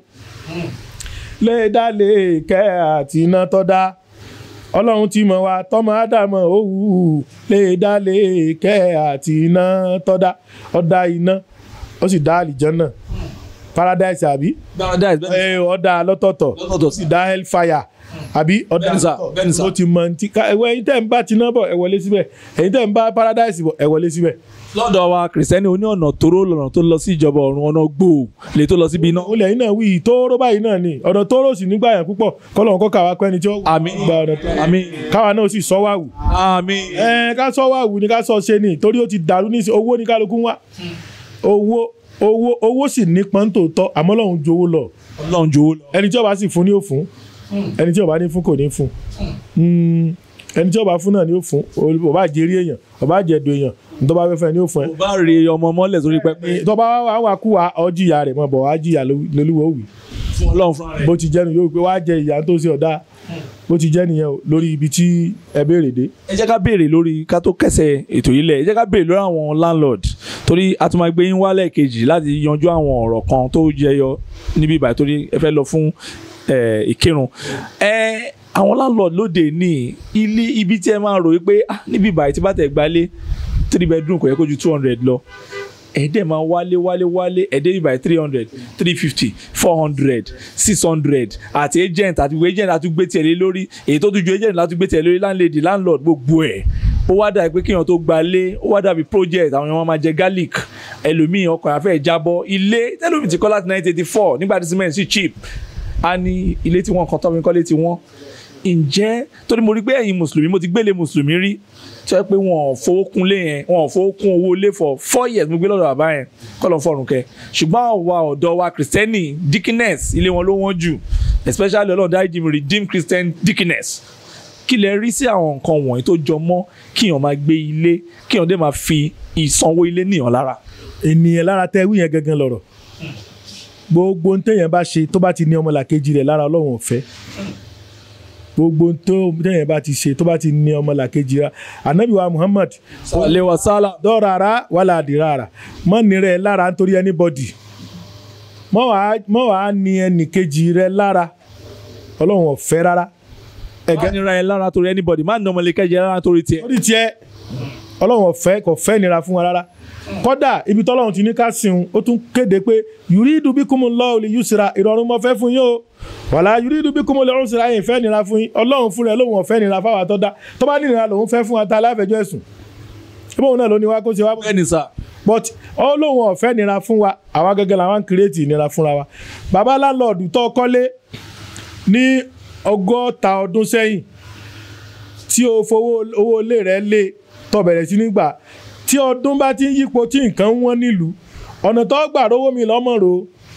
Speaker 1: lè dá lè kẹ́ àti iná tọ́da ọlọ́run ti mọ̀ wá tọ́mọ ádámọ̀ òwú lè dá lè kẹ́ àti iná tọ́da ọ̀dà iná ó sì dá àlìjànnà paradise àbí
Speaker 2: paradise bẹ́ẹ̀
Speaker 1: ẹ ọ̀dà lọ́tọ̀ọ̀tọ̀
Speaker 2: lọ́tọ̀ọ̀tọ̀
Speaker 1: sì dá hellfire àbí ọ̀dà
Speaker 2: Bẹ́ẹ̀ni sà,
Speaker 1: lọ́tọ̀
Speaker 2: bẹ́ẹ̀ni sà.
Speaker 1: ó ti mọ ti ká ẹ̀wọ̀ ẹ̀yin tẹ̀ ń bá tiná bọ̀ ẹ wọlé síbẹ̀ ẹ̀yin tẹ̀ ń bá paradise bọ̀ ẹ wọlé síbẹ̀.
Speaker 2: lọ́dọ̀ wa kìrìsìtẹ́nì oní ọ̀nà tóró lọ́nà tó lọ sí ìjọba ọ̀run ọ̀nà gbòò lè tó lọ síbi iná.
Speaker 1: olè yìí náà wí tóóró báyìí náà ni ọ̀dọ̀ tóóró sì nígbà yẹn púpọ̀ kọ́lọ̀ kọ́ káwa pẹ́ni tí ó
Speaker 2: Àmín.
Speaker 1: gba ọ̀dọ̀ tó
Speaker 2: àmín
Speaker 1: káwa náà sì sọ wá wù.
Speaker 2: àmín
Speaker 1: ẹ ká sọ wá wù ni ká sọ ṣe ni torí ó ti dàrú ní ìsìn owó ní kálukú wá owó owó owó sì ní pọ́ńtò tọ́ àmọ́ lọ́hùn jowó lọ
Speaker 2: ọlọ́run jòwó lọ.
Speaker 1: ẹni tí ó bá sì fún ni ó fún ẹni tí ó bá ní fún kò ní fún Mm, ẹni tí ó bá fún náà ni ó fún ó bá jẹrí èèyàn ó bá jẹ̀dọ̀ èèyàn ní tó bá fẹ́ fẹ́ ni ó fún ẹ.
Speaker 2: kò bá rí ọmọ mọ́lẹ̀ sórí pẹpẹ
Speaker 1: tó bá wá wá kú wa ọ jìyà rẹ̀ mọ̀ bọ̀ wá jìyà lolúwo wì
Speaker 2: fún ọlọ́run fúnra rẹ̀.
Speaker 1: bó ti jẹ́ nu yóò pé wá jẹ ìyà tó ṣe ọ̀dà bó ti jẹ́ nìyẹn o lórí ibi tí ẹ béèrè dé.
Speaker 2: ẹ jẹ́ ká béèrè lórí ká tó kẹsẹ̀ ètò yìí lẹ̀ ẹ jẹ́ ká béèrè lórí àwọn landlord torí a tún máa gbé yín wálẹ̀ kejì láti yanjú àwọn ọ̀rọ̀ kan tó jẹyọ níbí ìbàdàn torí ẹ fẹ́ lọ fún eh, ìkírun. ẹ àwọn landlord lóde ní ilé ibi tí ẹ máa rò wípé ah, níbí ìbàdàn tí bá tẹ̀ gbalé three bedroom kò yẹ kó ju two hundred lọ ẹ̀ẹ́dẹ̀ máa wálé wálé wálé ẹ̀ẹ́dẹ̀ bíi by three hundred three fifty four hundred six hundred àti agent àti ìwé agent àti gbé tiẹ̀ lé lórí èyí tó tún ju agent láti gbé tiẹ̀ lórí landlady landlord gbogbo ẹ̀ ó wá dàbí pé kéèyàn tó gba lé ó wá dàbí project àwọn èèyàn máa jẹ garlic ẹlòmíì ọkàn àfẹ́ jábọ́ ilé tẹ́lómi ti kọ́ láti nineteen eighty four nígbà tí cement sì cheap a ní ilé tí wọ́n kan tọ́ mi kọ́lé tí wọ́n ǹjẹ́ torí mo rí pé ẹ̀yin mùsùlùmí mo ti gbélé mùsùlùmí rí tí wọ́n pé wọn ò fowó kún lé yẹn wọn ò fowó kún owó lé for four years mo gbé lọ́dọ̀ bàbá yẹn kọ́ lọ́n fọ̀rùn kẹ́ ṣùgbọ́n àwa ọ̀dọ́ wa kìrìsìtẹ́nì dickiness ilé wọn ló wọ́n jù especially ọlọ́run dáríjì mi redeemed christian dickiness kí lẹ rí sí àwọn nǹkan wọ̀nyí tó jọ mọ́ kíyàn máa gbé ilé kíyàn dé máa fi ìsanwó ilé níyàn lára.
Speaker 1: ènìyàn lára tẹ wí yẹn gangan lọ̀rọ̀ gbogbo ohun téèyàn bá ṣe tó bá ti ní ọmọlàkejì rẹ̀ lára ọlọ́run ò fẹ́ gbogbo ohun tó téèyàn bá ti ṣe tó bá ti ní ọmọlàkejì rẹ̀ anabi wa muhammad
Speaker 2: sàlẹ̀ wa sálà.
Speaker 1: dọ́rara wàlà àdìrara mọ́ ní rẹ̀ lára nítorí anybody mọ́ wàá mọ́ wàá ní ẹnìkejì rẹ̀ lára ọlọ́run ò fẹ́ rárá
Speaker 2: má nira ẹ lára torí anybody má nà ọmọlẹ́kẹ́jẹ lára torí tiẹ̀.
Speaker 1: lórí tiẹ̀ ọlọ́run ò fẹ́ kò fẹ́ nira fún wa rárá kódà ibi tọ́lọ́run ti ní ká sìn ó tún kéde pé yuridu bikumullahu li yusra ìrọ̀rùn mo fẹ́ fún yín o wàlá yuridu bikumul usra yìí fẹ́ nira fún yín ọlọ́run fún rẹ̀ lóun ò fẹ́ nira fáwọn àtọ́dá tó bá nira lòun fẹ́ fún wa ta aláfẹjọ́ ẹ̀sùn ìbọn náà ló ní wá kó ṣe wá bó
Speaker 2: bẹ́ẹ̀ni sà.
Speaker 1: but ọlọ́run ọ̀fẹ́ nira fún wa àwa gẹ́gẹ́ làwọn ń kírètì nira fúnra wa bàbá láńlọ́ọ̀dù tó kọ́lé ní ọgọ́ta ọdún sẹ́yìn tí o fowó owó ilé rẹ̀ lé tó bẹ̀rẹ̀ sí nígbà tí ọdún bá ti ń yípo tí nǹkan ń wọ́n nílùú ọ̀nà tó gbà rówó mi lọ́mọ̀rò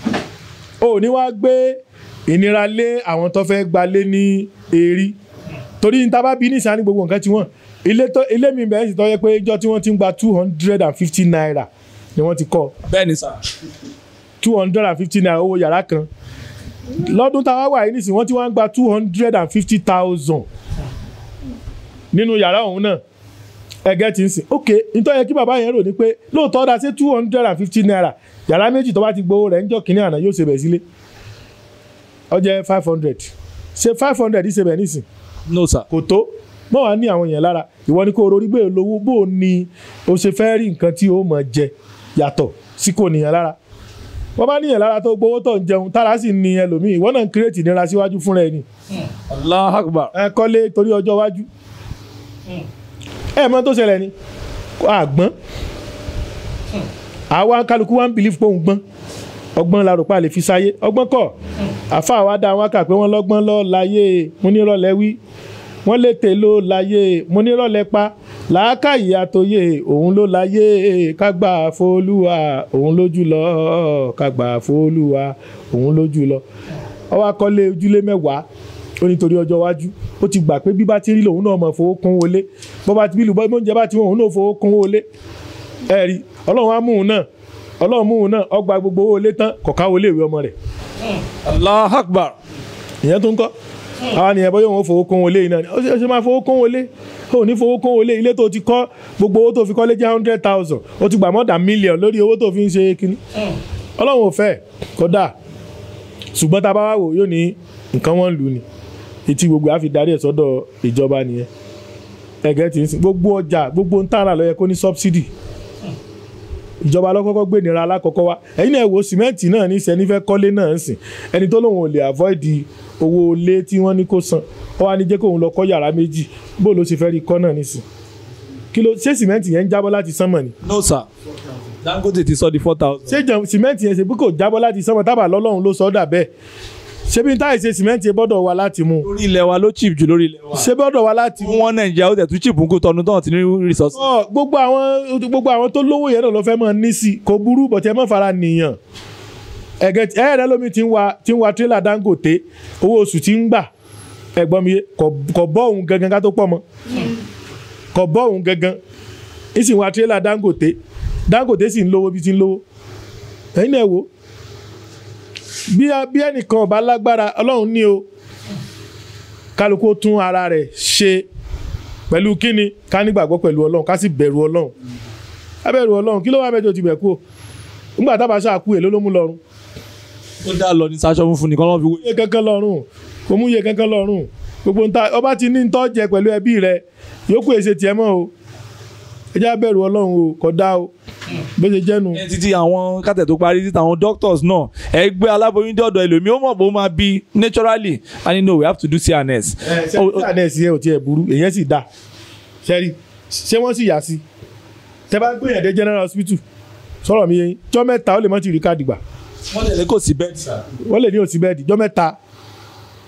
Speaker 1: o ní wá gbé ìnira lé àwọn tó fẹ́ gbalé ní èrí torí ní tábà bí nísàn ní gbogbo nǹkan tí wọ́n ilé tó ilé mi bẹ̀rẹ̀ sì tọ́ yẹ pé ìjọ tí wọ́n ti ń gba two hundred and fifty naira ni wọ́n ti kọ́
Speaker 2: bẹ́ẹ̀ni sà.
Speaker 1: two hundred and fifty naira owó yàrá kan lọ́dún táwa wà yìí nísìnyí wọ́n ti wá ń gba two hundred and fifty thousand nínú yàrá òun náà ẹgẹ́ ti ń sìn ok nítorí yẹ kí bàbá yẹn rò ní pé lóòótọ́ da sí two hundred and fifty naira yàrá méjì tó bá ti gbowó rẹ̀ níjọ́ kínní àná yóò ṣe bẹ̀ sílé ó jẹ́ five hundred ṣe five hundred ṣe bẹ̀ nísìn
Speaker 2: no sà.
Speaker 1: kò tó mọ́ wàá ní àwọn èèyàn lára ìwọ ni kó o rorí bẹ́ẹ̀ lówó bó o ní o ṣe fẹ́ rí nǹkan tí o mọ̀ jẹ yàtọ̀ sí kò níyàn lára wọ́n bá níyàn lára tó gbowó tó ń jẹun tára sì ní ẹlòmíì ìwọ náà ń kírètì nira síwájú fúnra ẹni
Speaker 2: allah akbar.
Speaker 1: ẹ kọ́lé torí ọjọ́ iwájú ẹ mọ̀ tó ṣẹlẹ̀ ni àgbọ́n àwa kálukú wa ń bìlíf pé òun gbọ́n ọgbọ́n la rò pa lè fi sáyé ọgbọ́n kọ́ àfa àwa dá wọn kà pé wọ́n lọ́gbọ́n lọ́ láyé mo ní rọ̀lẹ́ wí wọ́n létè ló láyé mo ní rọ̀lẹ́ pa làákàyè àtòyè òun ló láyé kágbà fólúwa òun lójú lọ kágbà fólúwa òun lójú lọ ọwọ́ akọ́lé ojúlé mẹ́wàá ó nítorí ọjọ́ iwájú ó ti gbà pé bí bá ti rí lòun náà mọ̀ fowó kún wọlé bó bá ti bí lùbọ́ oúnjẹ bá ti wọ́n òun náà fowó kún wọlé ẹ̀rí ọlọ́run á mú un náà ọlọ́run mú un náà ọgbà gbogbo owó ilé tán kọ̀ọ̀ká wọlé ìwé ọmọ rẹ̀
Speaker 2: allah akbar.
Speaker 1: ìyẹn tó ń kọ́ àwa nìyẹn bọ́ yóò wọ́n fowó kún wọlé yìí náà ni ó ṣe ó ṣe máa fowó kún wọlé ó ní fowó kún wọlé ilé tó ti kọ́ gbogbo owó tó fi kọ́lé jẹ́ hundred thousand ó ti gbà more than million lórí owó tó fi ń ṣe kínní ọlọ́run ò fẹ́ kódà ṣùgbọ́n tá a bá wá wò yóò ní nǹkan wọ́n lù ní etí gbogbo àfi darí ẹ̀ sọ́dọ̀ ìjọba nìyẹn ẹ̀gẹ́ ti ń sìn gbogbo ọjà gbogbo ń tààrà ló yẹ kó ní subsidy ìjọba lọ́kọ́kọ́ gbé nira alákọ̀ọ́kọ́ wá ẹ̀yin náà wo sìmẹ́ǹtì náà ní sẹ́ni fẹ́ kọ́lé náà ń sìn ẹni tó lóun ò lè avoid owó ilé tí wọ́n ní kó san ó wá ní jẹ́ kóun lọ kọ́ yàrá méjì bó ló ṣe fẹ́ rí kọ́ náà nísìn kí ló ṣé sìmẹ́ǹtì yẹn ń jábọ́ láti sánmọ̀ ni
Speaker 2: no sir. dangote ti sọ di four thousand.
Speaker 1: ṣé jẹ- sìmẹ́ǹtì yẹn ṣe bí kò jábọ́ láti sánmọ̀ tábà lọ́lọ́run ló sọ ọ́ dà bẹ́ẹ̀ ṣé bí táyì ṣe sìmẹ́ǹtì yẹn bọ́dọ̀ wa láti mú
Speaker 2: lórí ilẹ̀ wa ló cheap jù lórí ilẹ̀ wa.
Speaker 1: ṣé bọ́dọ̀ wa láti mú
Speaker 2: fún wọn nàìjíríà ó tẹ̀ tún cheap nkú tọdún tán ti ní resources.
Speaker 1: ọ gbogbo àwọn gbogbo àwọn tó lówó yẹn náà ló fẹ́ mọ̀ ní sí i kò burú bọ̀tẹ́ mọ̀ fara nìyàn ẹ̀gẹ́ tí- ẹ̀rẹ́ lómi ti ń wa ti ń wa tírélà Dangote owó oṣù tí ń gbà ẹ̀gbọ́n mi yé kò kò bọ́ òun gangan ká tó pọ̀ mọ́ kò bọ́ òun gangan ń sì ń wa tírélà Dangote Dangote sì ń lówó bí ti ń lówó ẹ̀yin náà wò bí bí ẹnìkan ọba lágbára Ọlọ́run ní o kálukú ó tún ara rẹ̀ ṣe pẹ̀lú kíni ká nígbàgbọ́ pẹ̀lú ọlọ́run ká sì bẹ̀rù ọlọ́run ká bẹ̀rù ọlọ́run kí ló wà mẹ́jọ ti bẹ̀ kú o nígbà tábà ṣáà kú èló ló mú lọ́rùn
Speaker 2: ó dá lọ ní sáṣọ funfun nìkan lọ́n fi wé.
Speaker 1: iye kankan lọ́rùn kò mú iye kankan lọ́rùn gbogbo nta ọba ti ní ntọ́ jẹ pẹ̀lú ẹbí rẹ yòókù èsè tiẹ̀ mọ́ o ẹ já bẹ̀rù ọlọ́run o kò dá o bó ṣe jẹ́nu.
Speaker 2: ẹ títí àwọn kátẹ̀ tó parí títí àwọn doctors náà ẹ gbé aláboyún dé ọ̀dọ̀ ẹlòmíì ó mọ̀ bó máa bí naturally and you know we have to do CNS.
Speaker 1: ṣe
Speaker 2: Ó- ó-
Speaker 1: ṣe àná ẹ̀sìn ẹ̀ ò tiẹ̀ burú èyàn sì dá ṣẹ́rí ṣé wọ́n sì yà sí tẹ bá gbé yàn dé general hospital sọ̀rọ̀ mi yẹn jọ́ mẹ́ta ó lè mọ́ ti rí káàdì gbà
Speaker 2: wọ́n tẹ̀lé kò sí bẹ́ẹ̀ sà.
Speaker 1: wọ́n lè ní òsì bẹ́ẹ̀dì jọ́ mẹ́ta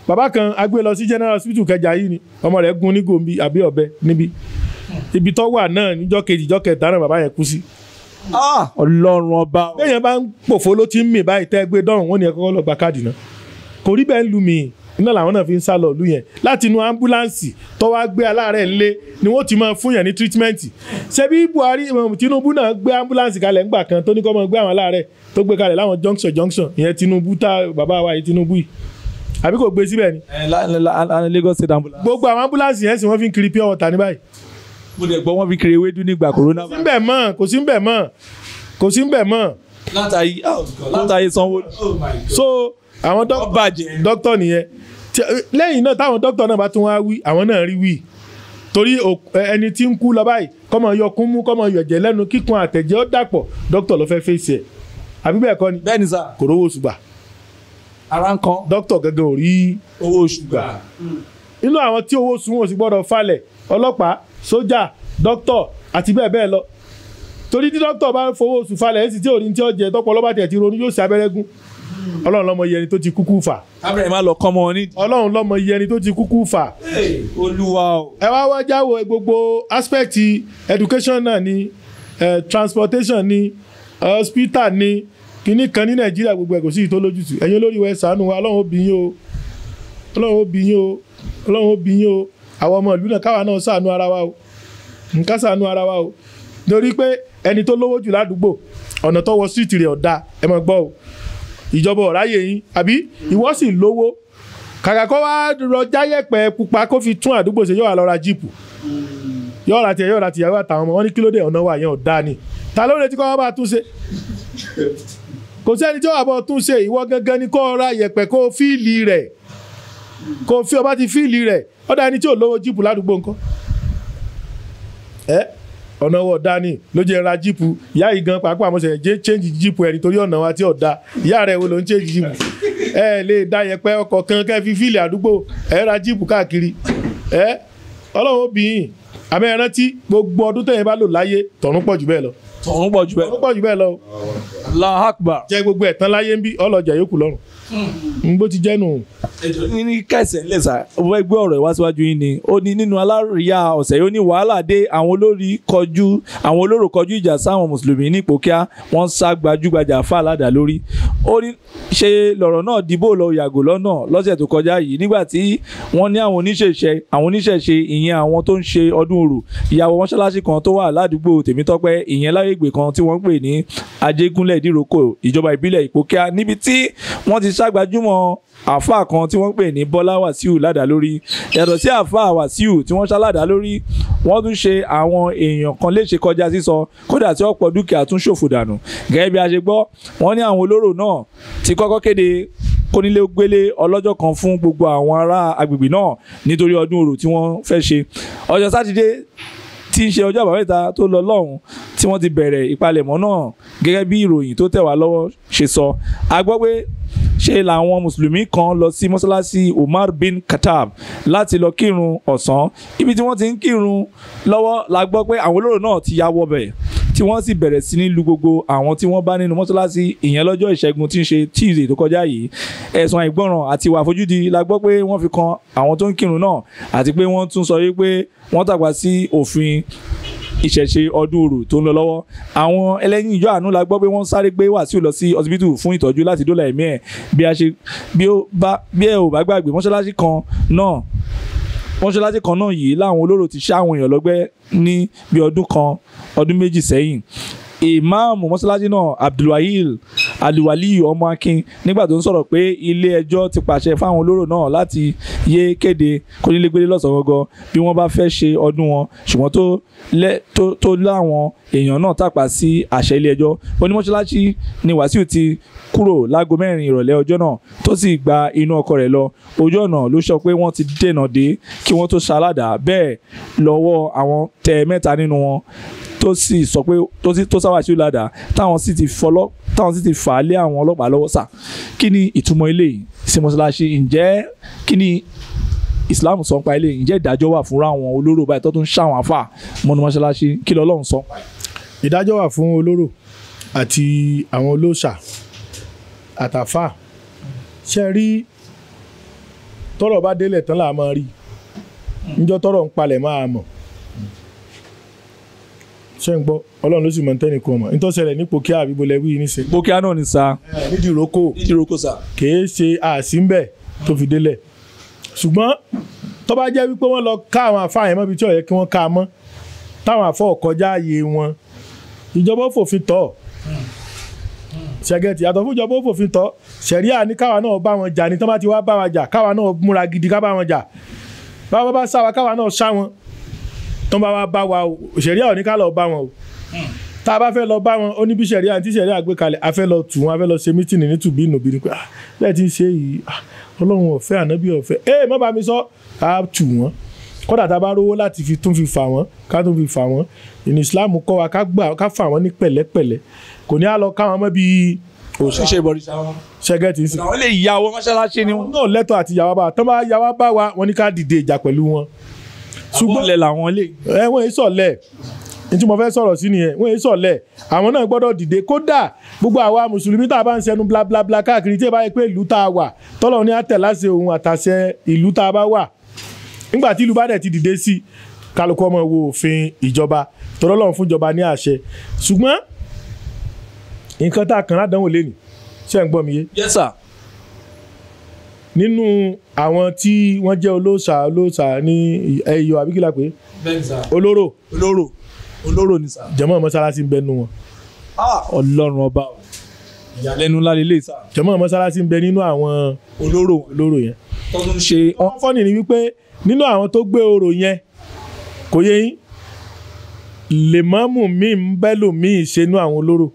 Speaker 1: bàbá kan a gbé lọ sí general hospital kẹjà yìí ni ọmọ rẹ̀ gún ní gòmbi àbí ọ̀bẹ níbí ibi tó wà náà níjọ́ kejì ìjọ́ kẹta náà bàbá yẹn kú sí.
Speaker 2: Ah, ọlọ́run ọba o.
Speaker 1: bẹ́ẹ̀yẹn bá ń pòfo ló ti ń mì báyìí tẹ́ gbé dọ́rùn wọn ni ẹ kọ́kọ́ lọ gba káàdì náà kò rí bẹ́ẹ̀ ń lu mi iná làwọn náà fi ń sá lọ ìlú yẹn láti inú ambulance tó wá gbé aláàárẹ̀ ńlé ni wọ́n ti máa fún yẹn ní treatment ṣebí Buhari um, Tinubu náà gbé ambulance kalẹ̀ ńgbà kan tó ní kó máa gbé àwọn aláàárẹ̀ tó gbé kalẹ̀ láwọn junction junction ìyẹn Tinubu tá bàbá wa yìí Tinubu yìí àbí kò gbé síbẹ̀ ni
Speaker 2: ẹ la- la- la- Lagos state ambulance.
Speaker 1: gbogbo àwọn ambulance yẹn sì wọ́n fi ń kiri pure water ní báyìí
Speaker 2: mo dẹ̀ gbọ́ wọ́n fi kiri ewédú nígbà corona.
Speaker 1: kò sí ń bẹ̀ mọ́ kò sí ń bẹ̀ mọ́ kò sí ń bẹ̀ mọ́
Speaker 2: látàyè látàyè sanwó.
Speaker 1: so àwọn
Speaker 2: Wọ́n
Speaker 1: dókítà
Speaker 2: bàjẹ́.
Speaker 1: dókítà nìyẹn Tí- lẹ́yìn náà táwọn dókítà náà bá tún wá wí àwọn náà rí wí torí òk- ẹ- ẹni tí ń kú lọ báyìí kọ́mọ yọ kún mú kọ́mọ yọ ẹ̀jẹ̀ lẹ́nu kíkun àtẹ̀jẹ́ ó dàpọ̀ dókítà ló fẹ́ fèsì ẹ̀ àbí bẹ́ẹ̀ kọ́ ni
Speaker 2: bẹ́ẹ̀ ni sà
Speaker 1: kò rówó oṣù gbà
Speaker 2: ara ń kan
Speaker 1: dókítà gangan ò rí
Speaker 2: owó oṣù gbà.
Speaker 1: inú àwọn tí owó oṣù wọn ò sì gbọ́dọ̀ falẹ̀ ọlọ́pàá sójà dókítà àti bẹ́ẹ̀ bẹ́ẹ̀ lọ torí tí dókítà bá fowó oṣù falẹ̀ ẹ̀ sì tí ò ní tí ó jẹ tọ́pọ̀ ọlọ́pàá tẹ̀ ti ronú yóò ṣe abẹ́rẹ́gún ọlọ́run lọ́mọ iye ẹni tó ti kúkú fà
Speaker 2: kábẹ̀rẹ̀ máa lọ kọ́ ọmọ wọn ní.
Speaker 1: ọlọ́run lọ́mọ iye ẹni tó ti kúkú fà
Speaker 2: olúwa o.
Speaker 1: ẹ wá wá jáwọ́ gbogbo aspect education náà ni eh, transportation ni hospital ni kínní kan ní nàìjíríà gbogbo ẹ̀ kò sí ìtó lójútù ẹ̀yin olórí wa ẹ ṣàánú wa ọlọ́run ó bí yín o ọlọ́run ó bí yín o ọlọ́run ó bí yín o àwọn ọmọ ìlú náà káwa náà ṣàánú ara wa o nǹkan ṣàánú ara wa o torí pé ẹni tó lówó jù ládùúgbò ọ̀nà tó wọ street rẹ̀ ọ̀dà ẹ máa gbọ́ o ìjọba ọ̀ráyè yín àbí ìwọ sì lówó kàkà kó wá rọ jáyẹ̀pẹ̀ pupa kó fi tún àdúgbò ṣe yóò wá lọ ra jíìpù yóò ra tiẹ̀ yóò ra tìyàwó àtàwọn ọmọ wọn ní kílódé ọ̀nà wa yẹn ọ̀dà ni ta ló retí kó wá bá a tún ṣe kò sẹ́ni tí ó wà bọ́ tún ṣe ìwọ gangan ni kó ra yẹ̀pẹ̀ kó fíìlì rẹ̀ kó fi ọba ti fíìlì rẹ̀ ọ̀dà ẹni tí ò lówó jíìpù ládùúgbò ńkọ́ ẹ ọ̀nà wọ̀ dání ló jẹ́ ra jíìpù ìyá yìí gan pàápàá mo ṣe jẹ́ change jíìpù ẹ̀ nítorí ọ̀nà wa tí ò da ìyá rẹ̀ wo ló ń change jíìpù ẹ lè da yẹpẹ ọkọ̀ kan kẹ́ fi fíìlì àdúgbò ẹ ra jíìpù káàkiri ẹ ọlọ́run ó bí yín àmọ́ ẹ rántí gbogbo ọdún tẹ̀yìn bá lò láyé tọ̀run pọ̀ jù bẹ́ẹ̀ lọ
Speaker 2: tọ̀hún pọ̀ jù bẹ́ẹ̀.
Speaker 1: tọ̀run pọ̀ jù bẹ́ẹ̀ lọ o.
Speaker 2: Allahu Akbar.
Speaker 1: jẹ́ gbogbo ẹ̀tàn láyé ń bí ọlọ́jà yòókù lọ́rùn n bó ti jẹ́ nù.
Speaker 2: ní ní kẹsẹ̀ ńlẹ̀ sá mo fẹ́ gbé ọ̀rọ̀ ìwá síwájú yín ni ó ní nínú alárìíyá ọ̀sẹ̀ yìí ó ní wàhálà dé àwọn olórí kọjú àwọn olóró kọjú ìjà sáwọn mùsùlùmí ní ìpòkíà wọ́n sá gbajúgbajà fà ládàá lórí ó ní ṣe lọ̀rọ̀ náà dìbò lọ yàgò lọ́nà lọ́sẹ̀ tó kọjá yìí nígbà tí wọ́n ní àwọn oníṣẹ̀ṣe àwọn oníṣẹ̀ṣe ìyẹn àwọn tó ń ṣe ọdún orò ìyàwó mọ́ṣáláṣí kan tó wà ládùúgbò tèmítọ́pẹ́ ìyẹn lágbègbè kan tí wọ́n ń pè ní ajégúnlẹ̀ ìdíròkò ìjọba ìbílẹ̀ ìpòkíà níbi tí wọ́n ti ṣàgbájúmọ̀ àáfàá kan tí wọ́n ń pè ní bọ́lá wàsíù ládàá lórí yàtọ̀ sí àáfàá wàsíù tí wọ́n ṣáládàá lórí wọ́n tún ṣe àwọn èèyàn kan léṣe kọjá sísọ kódà tí ọ̀pọ̀ dúkìá tún ṣòfò dànù gẹ́gẹ́ bí a ṣe gbọ́ wọ́n ní àwọn olóró náà ti kọ́kọ́ kéde kónílé gbélé ọlọ́jọ́ kan fún gbogbo àwọn ará agbègbè náà nítorí ọdún orò tí wọ́n fẹ́ ṣe ọjọ́ sátidé tí ń ṣe ọjọ́ àbámẹ́ta tó lọ lọ́hùn tí wọ́n ti bẹ̀rẹ̀ ìpalẹ̀mọ́ náà gẹ́gẹ́ bí ìròyìn tó tẹ̀ wá lọ́wọ́ ṣe sọ a gbọ́ pé ṣe làwọn mùsùlùmí kan lọ sí mọ́ṣáláṣí Umar bin Khattab láti lọ kírun ọ̀sán ibi tí wọ́n ti ń kírun lọ́wọ́ la gbọ́ pé àwọn olóró náà ti ya wọbẹ̀ tí wọ́n sì bẹ̀rẹ̀ sí ní lu gbogbo àwọn tí wọ́n bá nínú mọ́ṣáláṣí ìyẹn lọ́jọ́ ìṣẹ́gun tí ń ṣe Tuesday tó kọjá yìí ẹ̀sùn àìgbọràn àti ìwà àfojúdi la gbọ́ pé wọ́n fi kan àwọn tó ń kírun náà àti pé wọ́n tún sọ wípé wọ́n tàpá sí òfin ìṣẹ̀ṣe ọdún orò tó ń lọ lọ́wọ́ àwọn ẹlẹ́yìn ìjọ àánú la gbọ́ pé wọ́n sáré gbé Wàsíù lọ sí ọsibítù fún ìtọ́jú láti dóòlà ẹ̀mí ẹ̀ bí a ṣe bí ó bá bí ẹ ò bá gbàgbé mọ́ṣáláṣí kan náà mọ́ṣáláṣí kan náà yìí láwọn olóró ti ṣá àwọn èèyàn lọ́gbẹ́ ní bí ọdún kan ọdún méjì sẹ́yìn ìmáàmù mọ́ṣáláṣí náà abdulwahil aliwaliyu ọmọ akin nígbà tó ń sọ̀rọ̀ pé ilé ẹjọ́ ti pàṣẹ fáwọn olóró náà láti yé kéde kónílégbélé lọ́sàn-án gangan bí wọ́n bá fẹ́ ṣe ọdún wọn ṣùgbọ́n tó lẹ́ tó tó láwọn èèyàn náà tàpá sí àṣẹ ilé ẹjọ́ onímọ̀ṣáláṣí ni wàsíù ti kúrò láago mẹ́rin ìrọ̀lẹ́ ọjọ́ náà tó sì gba inú ọkọ̀ rẹ̀ lọ ojú ọ̀nà ló sọ pé wọ́n ti dènà dé kí wọ́n tó ṣaládàá bẹ́ẹ̀ lọ́wọ́ àwọn tẹ mẹ́ta nínú wọn tó sì sọ pé tó sì tó sáwà sí ládàá táwọn sì ti fọlọ́ táwọn sì ti fà á lé àwọn ọlọ́pàá lọ́wọ́ sà kí ni ìtumọ̀ eléyìí sí mọ́ṣáláṣí ǹjẹ́ kí ni Islam sọ pa eléyìí ǹjẹ́ ìdájọ́ wà fúnra àwọn olóró báyìí tó tún ṣàwọn àfà mọ́nú mọ́ṣáláṣí kí lọ́lọ́run sọ pa ẹ̀.
Speaker 1: ìdájọ́ wà fún olóró àti àwọn olóòṣà àtàfà ṣe rí tọ́rọ̀ bá délẹ̀ tán là máa rí níjọ́ tọ́rọ̀ ń palẹ̀ máa mọ̀ ṣé ń gbọ́ ọlọ́run ló sì mọ̀ tẹ́nì kan mọ̀ nítòsẹ̀lẹ̀ nípò kí àbíbo lẹ́wí níṣẹ́
Speaker 2: bókíá náà ni sa
Speaker 1: nídìí ìrókò
Speaker 2: nídìí roko sa.
Speaker 1: kìí ṣe àsínbẹ̀ tó fi délẹ̀ ṣùgbọ́n tó bá jẹ́ wípé wọ́n lọ ká àwọn àfáà yẹn mọ́bi tí ó yẹ kí wọ́n ká a mọ́ táwọn àfọ́ kọjá ààyè wọn ìjọba ó fòfin tọ́ ṣẹgẹtì yàtọ̀ fún ìjọba ó fòfin tọ́ ṣẹ̀ríà ní káwa náà bá wọn jà ní tán bá ti wá bá wa jà káwa náà múra gidi ká bá wọn jà báwa bá sá wa káwa náà sá wọn tán bá wa bá wa o ṣẹ̀ríà ò ní ká lọ bá wọn o tá a bá fẹ́ lọ bá wọn ó ní bí ṣẹ̀ríà tí ṣẹ̀ríà gbé kalẹ̀ a fẹ́ lọ tù wọn a fẹ́ lọ ṣe mítìnì ní tùbí ìnùbí ni pé ah bẹ́ẹ̀ ti ń ṣe yìí ah ọlọ́run ọ̀fẹ́ ànábì ọ̀fẹ́ ẹ má bá mi sọ ká tù wọ́n kódà tá a bá rówó láti fi tún fi fà wọ́n ká tún fi fà wọ́n ìní Islam kọ́ wa ká gbà ká fà wọ́n ní pẹ̀lẹ́pẹ̀lẹ́ kò ní á lọ káwọn mọ́ bíi
Speaker 2: òṣìṣẹ́ ìbọ̀rìṣà wọn.
Speaker 1: ṣẹ́gẹ́tì ń sìn
Speaker 2: àwọn lè ya owó mọ́ṣáláṣí ni
Speaker 1: wọn
Speaker 2: wọn.
Speaker 1: náà lẹ́tọ̀ àti yàwá bá wa tán bá yàwá bá wa wọn ní ká dìde ìjà pẹ̀lú wọn
Speaker 2: ṣùgbọ́n ilẹ̀ làwọn lè.
Speaker 1: ẹ wọ́n yìí sọ̀lẹ̀ ní tí mo fẹ́ sọ̀rọ̀ sí nìyẹn wọ́n yìí sọ̀lẹ̀ àwọn náà gbọ́dọ̀ dìde kódà gbogbo àwa mùsùlùmí tá a bá ń sẹnu blablabla káàkiri tí ẹ bá yẹ pé ìlú tá a wà tọ́lọ̀ ní àtẹ̀láṣẹ òun àtàṣẹ ìlú tá a bá wà nígbà tí ìlú bá dẹ̀ ti dìde sí kálukú ọmọ wo òfin ìjọba tọ́lọ́lọ́run fún ìjọba ní àṣẹ ṣùgbọ́n nǹkan tá a kàn ládánwò lé ní ṣé ń gbọ́ mi yé
Speaker 2: yes sir.
Speaker 1: nínú àwọn tí wọ́n jẹ́ olóòṣà olóòṣà ní ẹ̀yọ àbíkílà pé
Speaker 2: bẹ́ẹ̀ni sà.
Speaker 1: olóró
Speaker 2: olóró olóró ni sà.
Speaker 1: jẹ̀mọ́ mọ́sálásí ń bẹ nínú wọn
Speaker 2: ọlọ́run ọba o ìyàlẹ́nu ńlá lélẹ̀ sà.
Speaker 1: jẹ̀mọ́ mọ́sálásí ń bẹ nínú àwọn
Speaker 2: olóró
Speaker 1: olóró yẹn.
Speaker 2: tó tún ṣe
Speaker 1: wọ́n fọ́nì ní wípé nínú àwọn tó gbé orò yẹn kò yé yín lèmọ́mù míì ń bẹ́ lòmíì ṣe nú àwọn olóró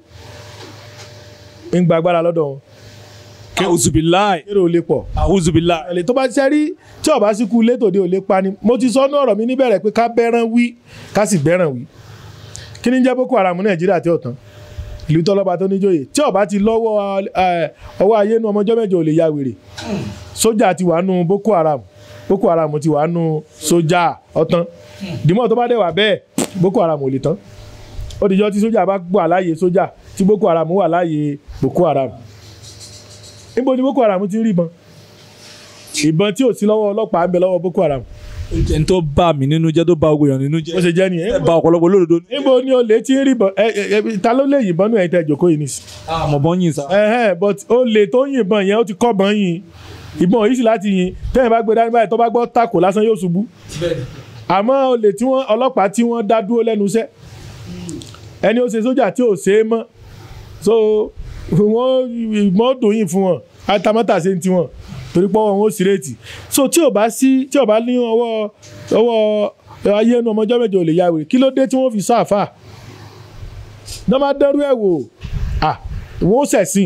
Speaker 1: ń gba agbára lọ́dọ̀ wọn
Speaker 2: àwùzùbíláì
Speaker 1: kéré ò lè pọ̀
Speaker 2: àwùzùbíláì.
Speaker 1: ẹ̀lẹ́ tó bá ṣe rí tí ọba sí kú létòde ò lè pa ni mo ti sọ ní ọ̀rọ̀ mi níbẹ̀rẹ̀ pé ká bẹ́ràn wí ká sì bẹ́ràn wí kí ni jẹ́ boko haram nàìjíríà tí ọ̀tán ìlú tọ́lọ́ba tó níjòyè tí ọba ti lọ́wọ́ ẹ, ọwọ́ ayé nu ọmọjọ́ mẹ́jọ ò lè ya wèrè sójà ti wà nù boko haram boko haram ti wà nù sójà ọ̀tán dìmọ̀ tó bá dẹ̀ wà bẹ́ẹ̀ boko haram ò lè tán ó dìjọ́ tí sójà bá wà láàyè sójà tí boko haram wà láàyè boko haram níbo ni boko haram ti ń rí ìbọn ìbọn tí ò sí lọ́wọ́ ọlọ́pàá ń bẹ lọ́wọ́ boko haram
Speaker 2: ẹni tó bá mi nínú jẹ́ tó bá ogun èèyàn nínú jẹ́
Speaker 1: bó ṣe jẹ́ nìyẹn
Speaker 2: ẹ bá ọ̀pọ̀lọpọ̀ olódodo ní.
Speaker 1: níbo ni olè ti ń rí ìbọn ẹ ẹ ẹ ta ló lè yìnbọn nù ẹ̀yin tẹ́ jókòó yìí nìsí.
Speaker 2: àmọ̀ bọ́ yín sá.
Speaker 1: ẹhẹn but olè tó ń yìnbọn yẹn ó ti kọ́bọ̀n yìn ìbọn yìí sì láti yìn tẹ́yìn bá gbé dání báyìí tó bá gbọ́ tàkò lásán yóò ṣubú àmọ́ olè tí wọ́n ọlọ́pàá tí wọ́n dá dúró lẹ́nu iṣẹ́ ẹni ó ṣe sójà tí ò ṣe é mọ́ so wọ́n ìmọ̀ dùn yìn fún wọn atamátà ṣe ń tiwọn torí pé wọn ò sí réètì so tí ò bá sí tí ò bá ní ọwọ́ ọwọ́ ayé ẹnu ọmọjọ́ mẹ́jọ ò lè ya wèrè kí ló dé tí wọ́n fi sáàfà náà máa dẹ́rú ẹ̀ wò à wọ́n ó ṣẹ̀sìn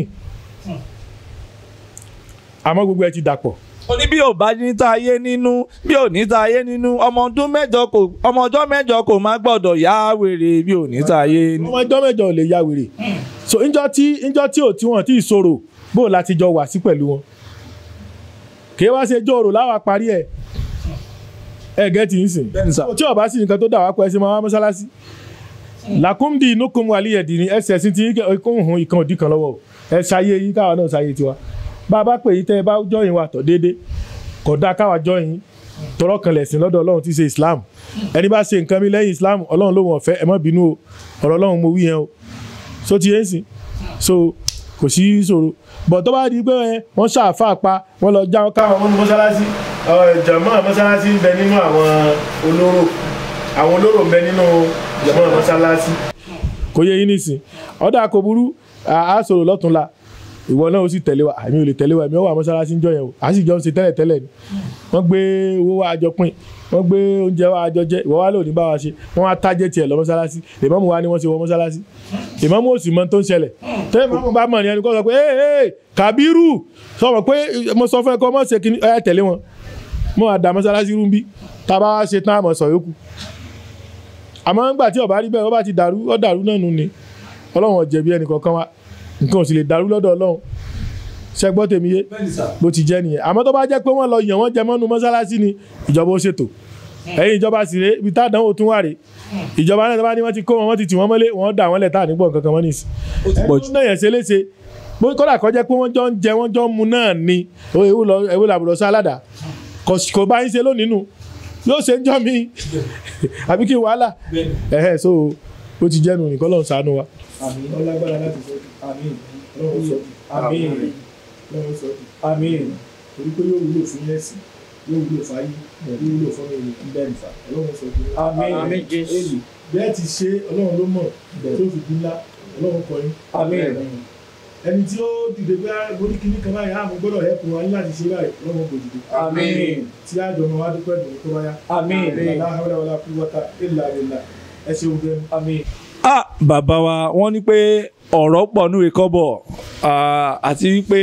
Speaker 1: àmọ́ gbogbo ẹ ti dàpọ̀
Speaker 2: ó ní bí ò bá ní ta ayé nínú bí ò ní ta ayé nínú ọmọ ọdún mẹ́jọ kò ọmọ ọjọ́ mẹ́jọ kò má gbọ́dọ̀ yá wèrè bí ò ní ta ayé nínú.
Speaker 1: ọmọjọ́ mẹ́jọ ò lè ya wèrè so ńjọ́ tí ńjọ́ tí ò tí wọ́n tí ì sọ̀rọ̀ bó o láti jọ wà sí pẹ̀lú wọn kì í wá ṣe jòrò láwa parí ẹ̀ ẹ̀ gẹ́ ti ń sìn
Speaker 2: bẹ́ẹ̀ni sá.
Speaker 1: tí ọba sì nǹkan tó dà wá pọ̀ ẹ sì máa wá mọ́sálásí làkúndì inúkun àlìyẹ̀dì ni ẹsẹ̀ sí ti kóhùn ìkan òdì kan lọ́wọ́ o. ẹ ṣayé yín káwa náà ṣayé tiwa bá a bá pè yín tẹ́ ẹ bá jọyìn wa tọ̀ déédé kò dáa káwa jọyìn tọrọ kan lẹ̀sìn lọ́dọ̀ ọlọ́run tí í ṣe islam ẹni bá ṣe nǹkan mi lẹ́yìn islam ọlọ́run ló wọ̀n fẹ́ ẹ má bínú o ọ̀rọ̀ ọlọ́run mo wí yẹn o so ti yẹn sìn so kò sí ìṣòro bọ̀ tó bá di pé ẹ, wọ́n ṣàfà pa wọ́n lọ já káwọn ọmọ mọ́sálásí jàmọ́ mọ́sálásí ń bẹ nínú àwọn olóró àwọn olóró ń bẹ nínú jàmọ́ mọ́sálásí kò yẹ yín nísìn ọ̀dà kò burú à á sọ̀rọ̀ lọ́túnla ìwọ náà ó sì tẹ̀lé wa àmì ò lè tẹ̀lé wa èmi ó wà mọ́sálásí ń jọ yẹn o à sì jọ ń ṣe tẹ́lẹ̀ tẹ́lẹ̀ ni wọ́n gbé owó wa àjọ pín wọ́n gbé oúnjẹ wa àjọ jẹ ìwọ wa lónìí bá wa ṣe wọ́n wá tájẹ́ tiẹ̀ lọ mọ́sálásí ìmáàmù wa ni wọ́n ṣe wọ mọ́sálásí ìmáàmù ò sì mọ tó ń ṣẹlẹ̀ tẹ́lẹ̀ ìmáàmù bá mọ̀ ní ẹni kó sọ pé ee ee Kàbírù sọ̀rọ̀ pé mo sọ fún ẹ kọ́ mọ̀ ṣe kí ẹ tẹ̀lé wọn mo wà dá mọ́sálásí rú bí tá a bá wá ṣe tán àmọ̀ sọ yòókù àmọ́ ńgbà tí ó bá rí bẹ́ẹ̀ ó bá ti dàrú ó dàrú náà nù ni ọlọ́run ò jẹ̀bi ẹnì kankan wa nǹkan ò sì lè dàrú lọ́dọ̀ ọlọ́run ṣẹgbọ́ tèmi yé
Speaker 2: bẹ́ẹ̀ni sá.
Speaker 1: bó ti jẹ́ nìyẹn àmọ́ tó bá jẹ́ pé wọ́n lọ yàn wọ́n jẹ mọ́nu mọ́sálásí ni ìjọba ó ṣètò ẹ̀yin ìjọba sì ré ibi tádánwò tún wà rè ìjọba náà tó bá ní wọ́n ti kó wọn wọ́n ti tì wọ́n mọ́lé wọ́n dà wọ́n lẹ̀ tá à ní gbọ̀n kankan wọ́n nìsí.
Speaker 2: ó ti pọ̀ jù.
Speaker 1: ẹni tó náà yẹn ṣe léṣe bó kọ́dà kọ́ jẹ́ pé wọ́n jọ ń jẹ wọ́n jọ ń mu náà ni ó ewu lọ ewu làbùrọ̀ sí aládà kò kò bá yín ṣe lónìí nù yóò ṣe ń jọ mí àbí kí n wàhálà ẹ̀hẹ́ so ó ti jẹ́nu nìkan lọ́run ṣàánú wa.
Speaker 2: àmín
Speaker 1: ọlágbára láti sọ
Speaker 2: àmín
Speaker 1: ọlọ́run sọ
Speaker 2: àmín
Speaker 1: ọlọ́run sọ
Speaker 2: àmín
Speaker 1: torí pé yóò wúlò fún yẹ́sì yóò wúlò fáyé yóò wúlò fún mi bẹ́ẹ̀ nìfà ọlọ́run sọ
Speaker 2: àmín
Speaker 3: Àmín Jésù.
Speaker 1: bẹ́ẹ̀ ti ṣe ọlọ́run ló mọ̀ tó fi dín ńlá ọlọ́run kọ yín
Speaker 2: àmín
Speaker 1: ẹni tí ó dìde pé borí kìíní kan báyìí àmọ́ gbọ́dọ̀ ẹ̀kún wa ní láti ṣe báyìí ọlọ́run kò dìde
Speaker 2: àmín
Speaker 1: tí àjọ ọmọ wa dúpẹ́ dùn tó bá yá
Speaker 2: àmín
Speaker 1: ìlànà àwọn ọlọ́wọ́lá kú wọ́tà ìlà ìlà ẹ ṣeun bẹ́ẹ̀
Speaker 2: àmín. ah bàbá wa wọ́n ní pé ọ̀rọ̀ pọ̀ núre kọ́bọ̀ ah, àti wípé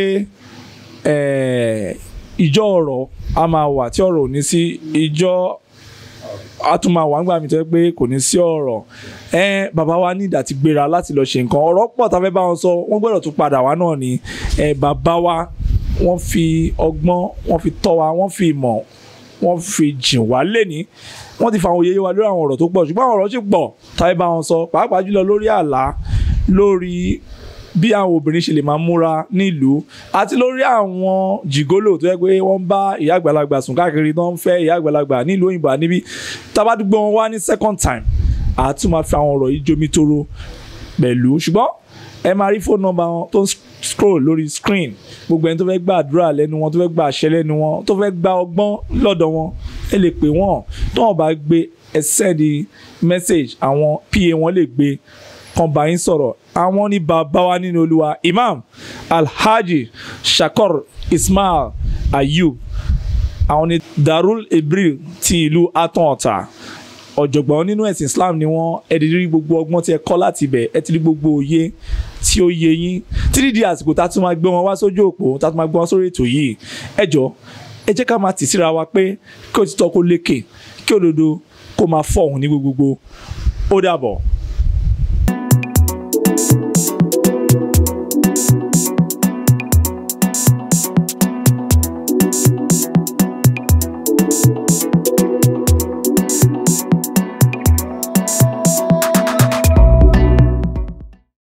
Speaker 2: eh, ìjọ ọ̀rọ̀ a máa wà tí ọ̀rọ̀ ò ní sí ìjọ a tún máa wà nígbà mi tó yẹ pé kò ní sí ọ̀rọ̀ ẹ bàbá wa ní ìdàtí gbéra láti lọ ṣe nǹkan ọ̀rọ̀ pọ̀ tá a fẹ́ bá wọn sọ wọ́n gbọ́dọ̀ tún padà wá náà ni ẹ bàbá wa wọ́n fi ọgbọ́n wọ́n fi tọ́ wa wọ́n fi ìmọ̀ wọ́n fi jìn wá lẹ́ni wọ́n ti fa àwọn òye wa lórí àwọn ọ̀rọ̀ tó pọ̀ ṣùgbọ́n àwọn ọ̀rọ̀ sì pọ̀ tá a fẹ́ bá wọn sọ pàápàá jùlọ lórí àlá lórí bí àwọn obìnrin ṣe lè máa múra nílùú àti lórí àwọn jìgólò tó yẹ pé wọ́n bá ìyá àgbàlagbà sùn káàkiri tó ń fẹ́ ìyá àgbàlagbà nílùú òyìnbó àníbí tábàdúgbò wọn wá ní second time àti máa fi àwọn ọ̀rọ̀ yìí jomi toro pẹ̀lú ṣùgbọ́n ẹ máa rí fóònù nọ́mbà wọn tó ń scroll lórí screen gbogbo ẹni tó fẹ́ gba àdúrà lẹ́nu wọn tó fẹ́ gba àṣẹ lẹ́nu wọn tó fẹ́ gba ọgbọ́n lọ́dọ̀ wọn ẹ lè pè wọ́n tó wọn bá gbé ẹ send message àwọn pa wọn lè gbé kan bá yín sọ̀rọ̀ àwọn ní bàbá wa nínú olúwa imam alhaji shakor ismail ayub àwọn ní darul ibril ti ìlú aton ọ̀tà ọ̀jọ̀gbọ́n nínú ẹ̀sìn islam ni wọ́n ẹ ti rí gbogbo ọgbọ́n tí ẹ kọ́ láti ibẹ̀ ẹ ti rí gbogbo òye tí ó yé yín títí di àsìkò tá a tún máa gbé wọn wá sójú òpó tá a tún máa gbé wọn sórí ètò yìí ẹ jọ ẹ jẹ́ ká máa tì síra wa pé kí òtítọ́ kó lékè kí òdodo kó máa fọ̀hún ní gbogbogbò ó dàbọ̀.
Speaker 4: thank you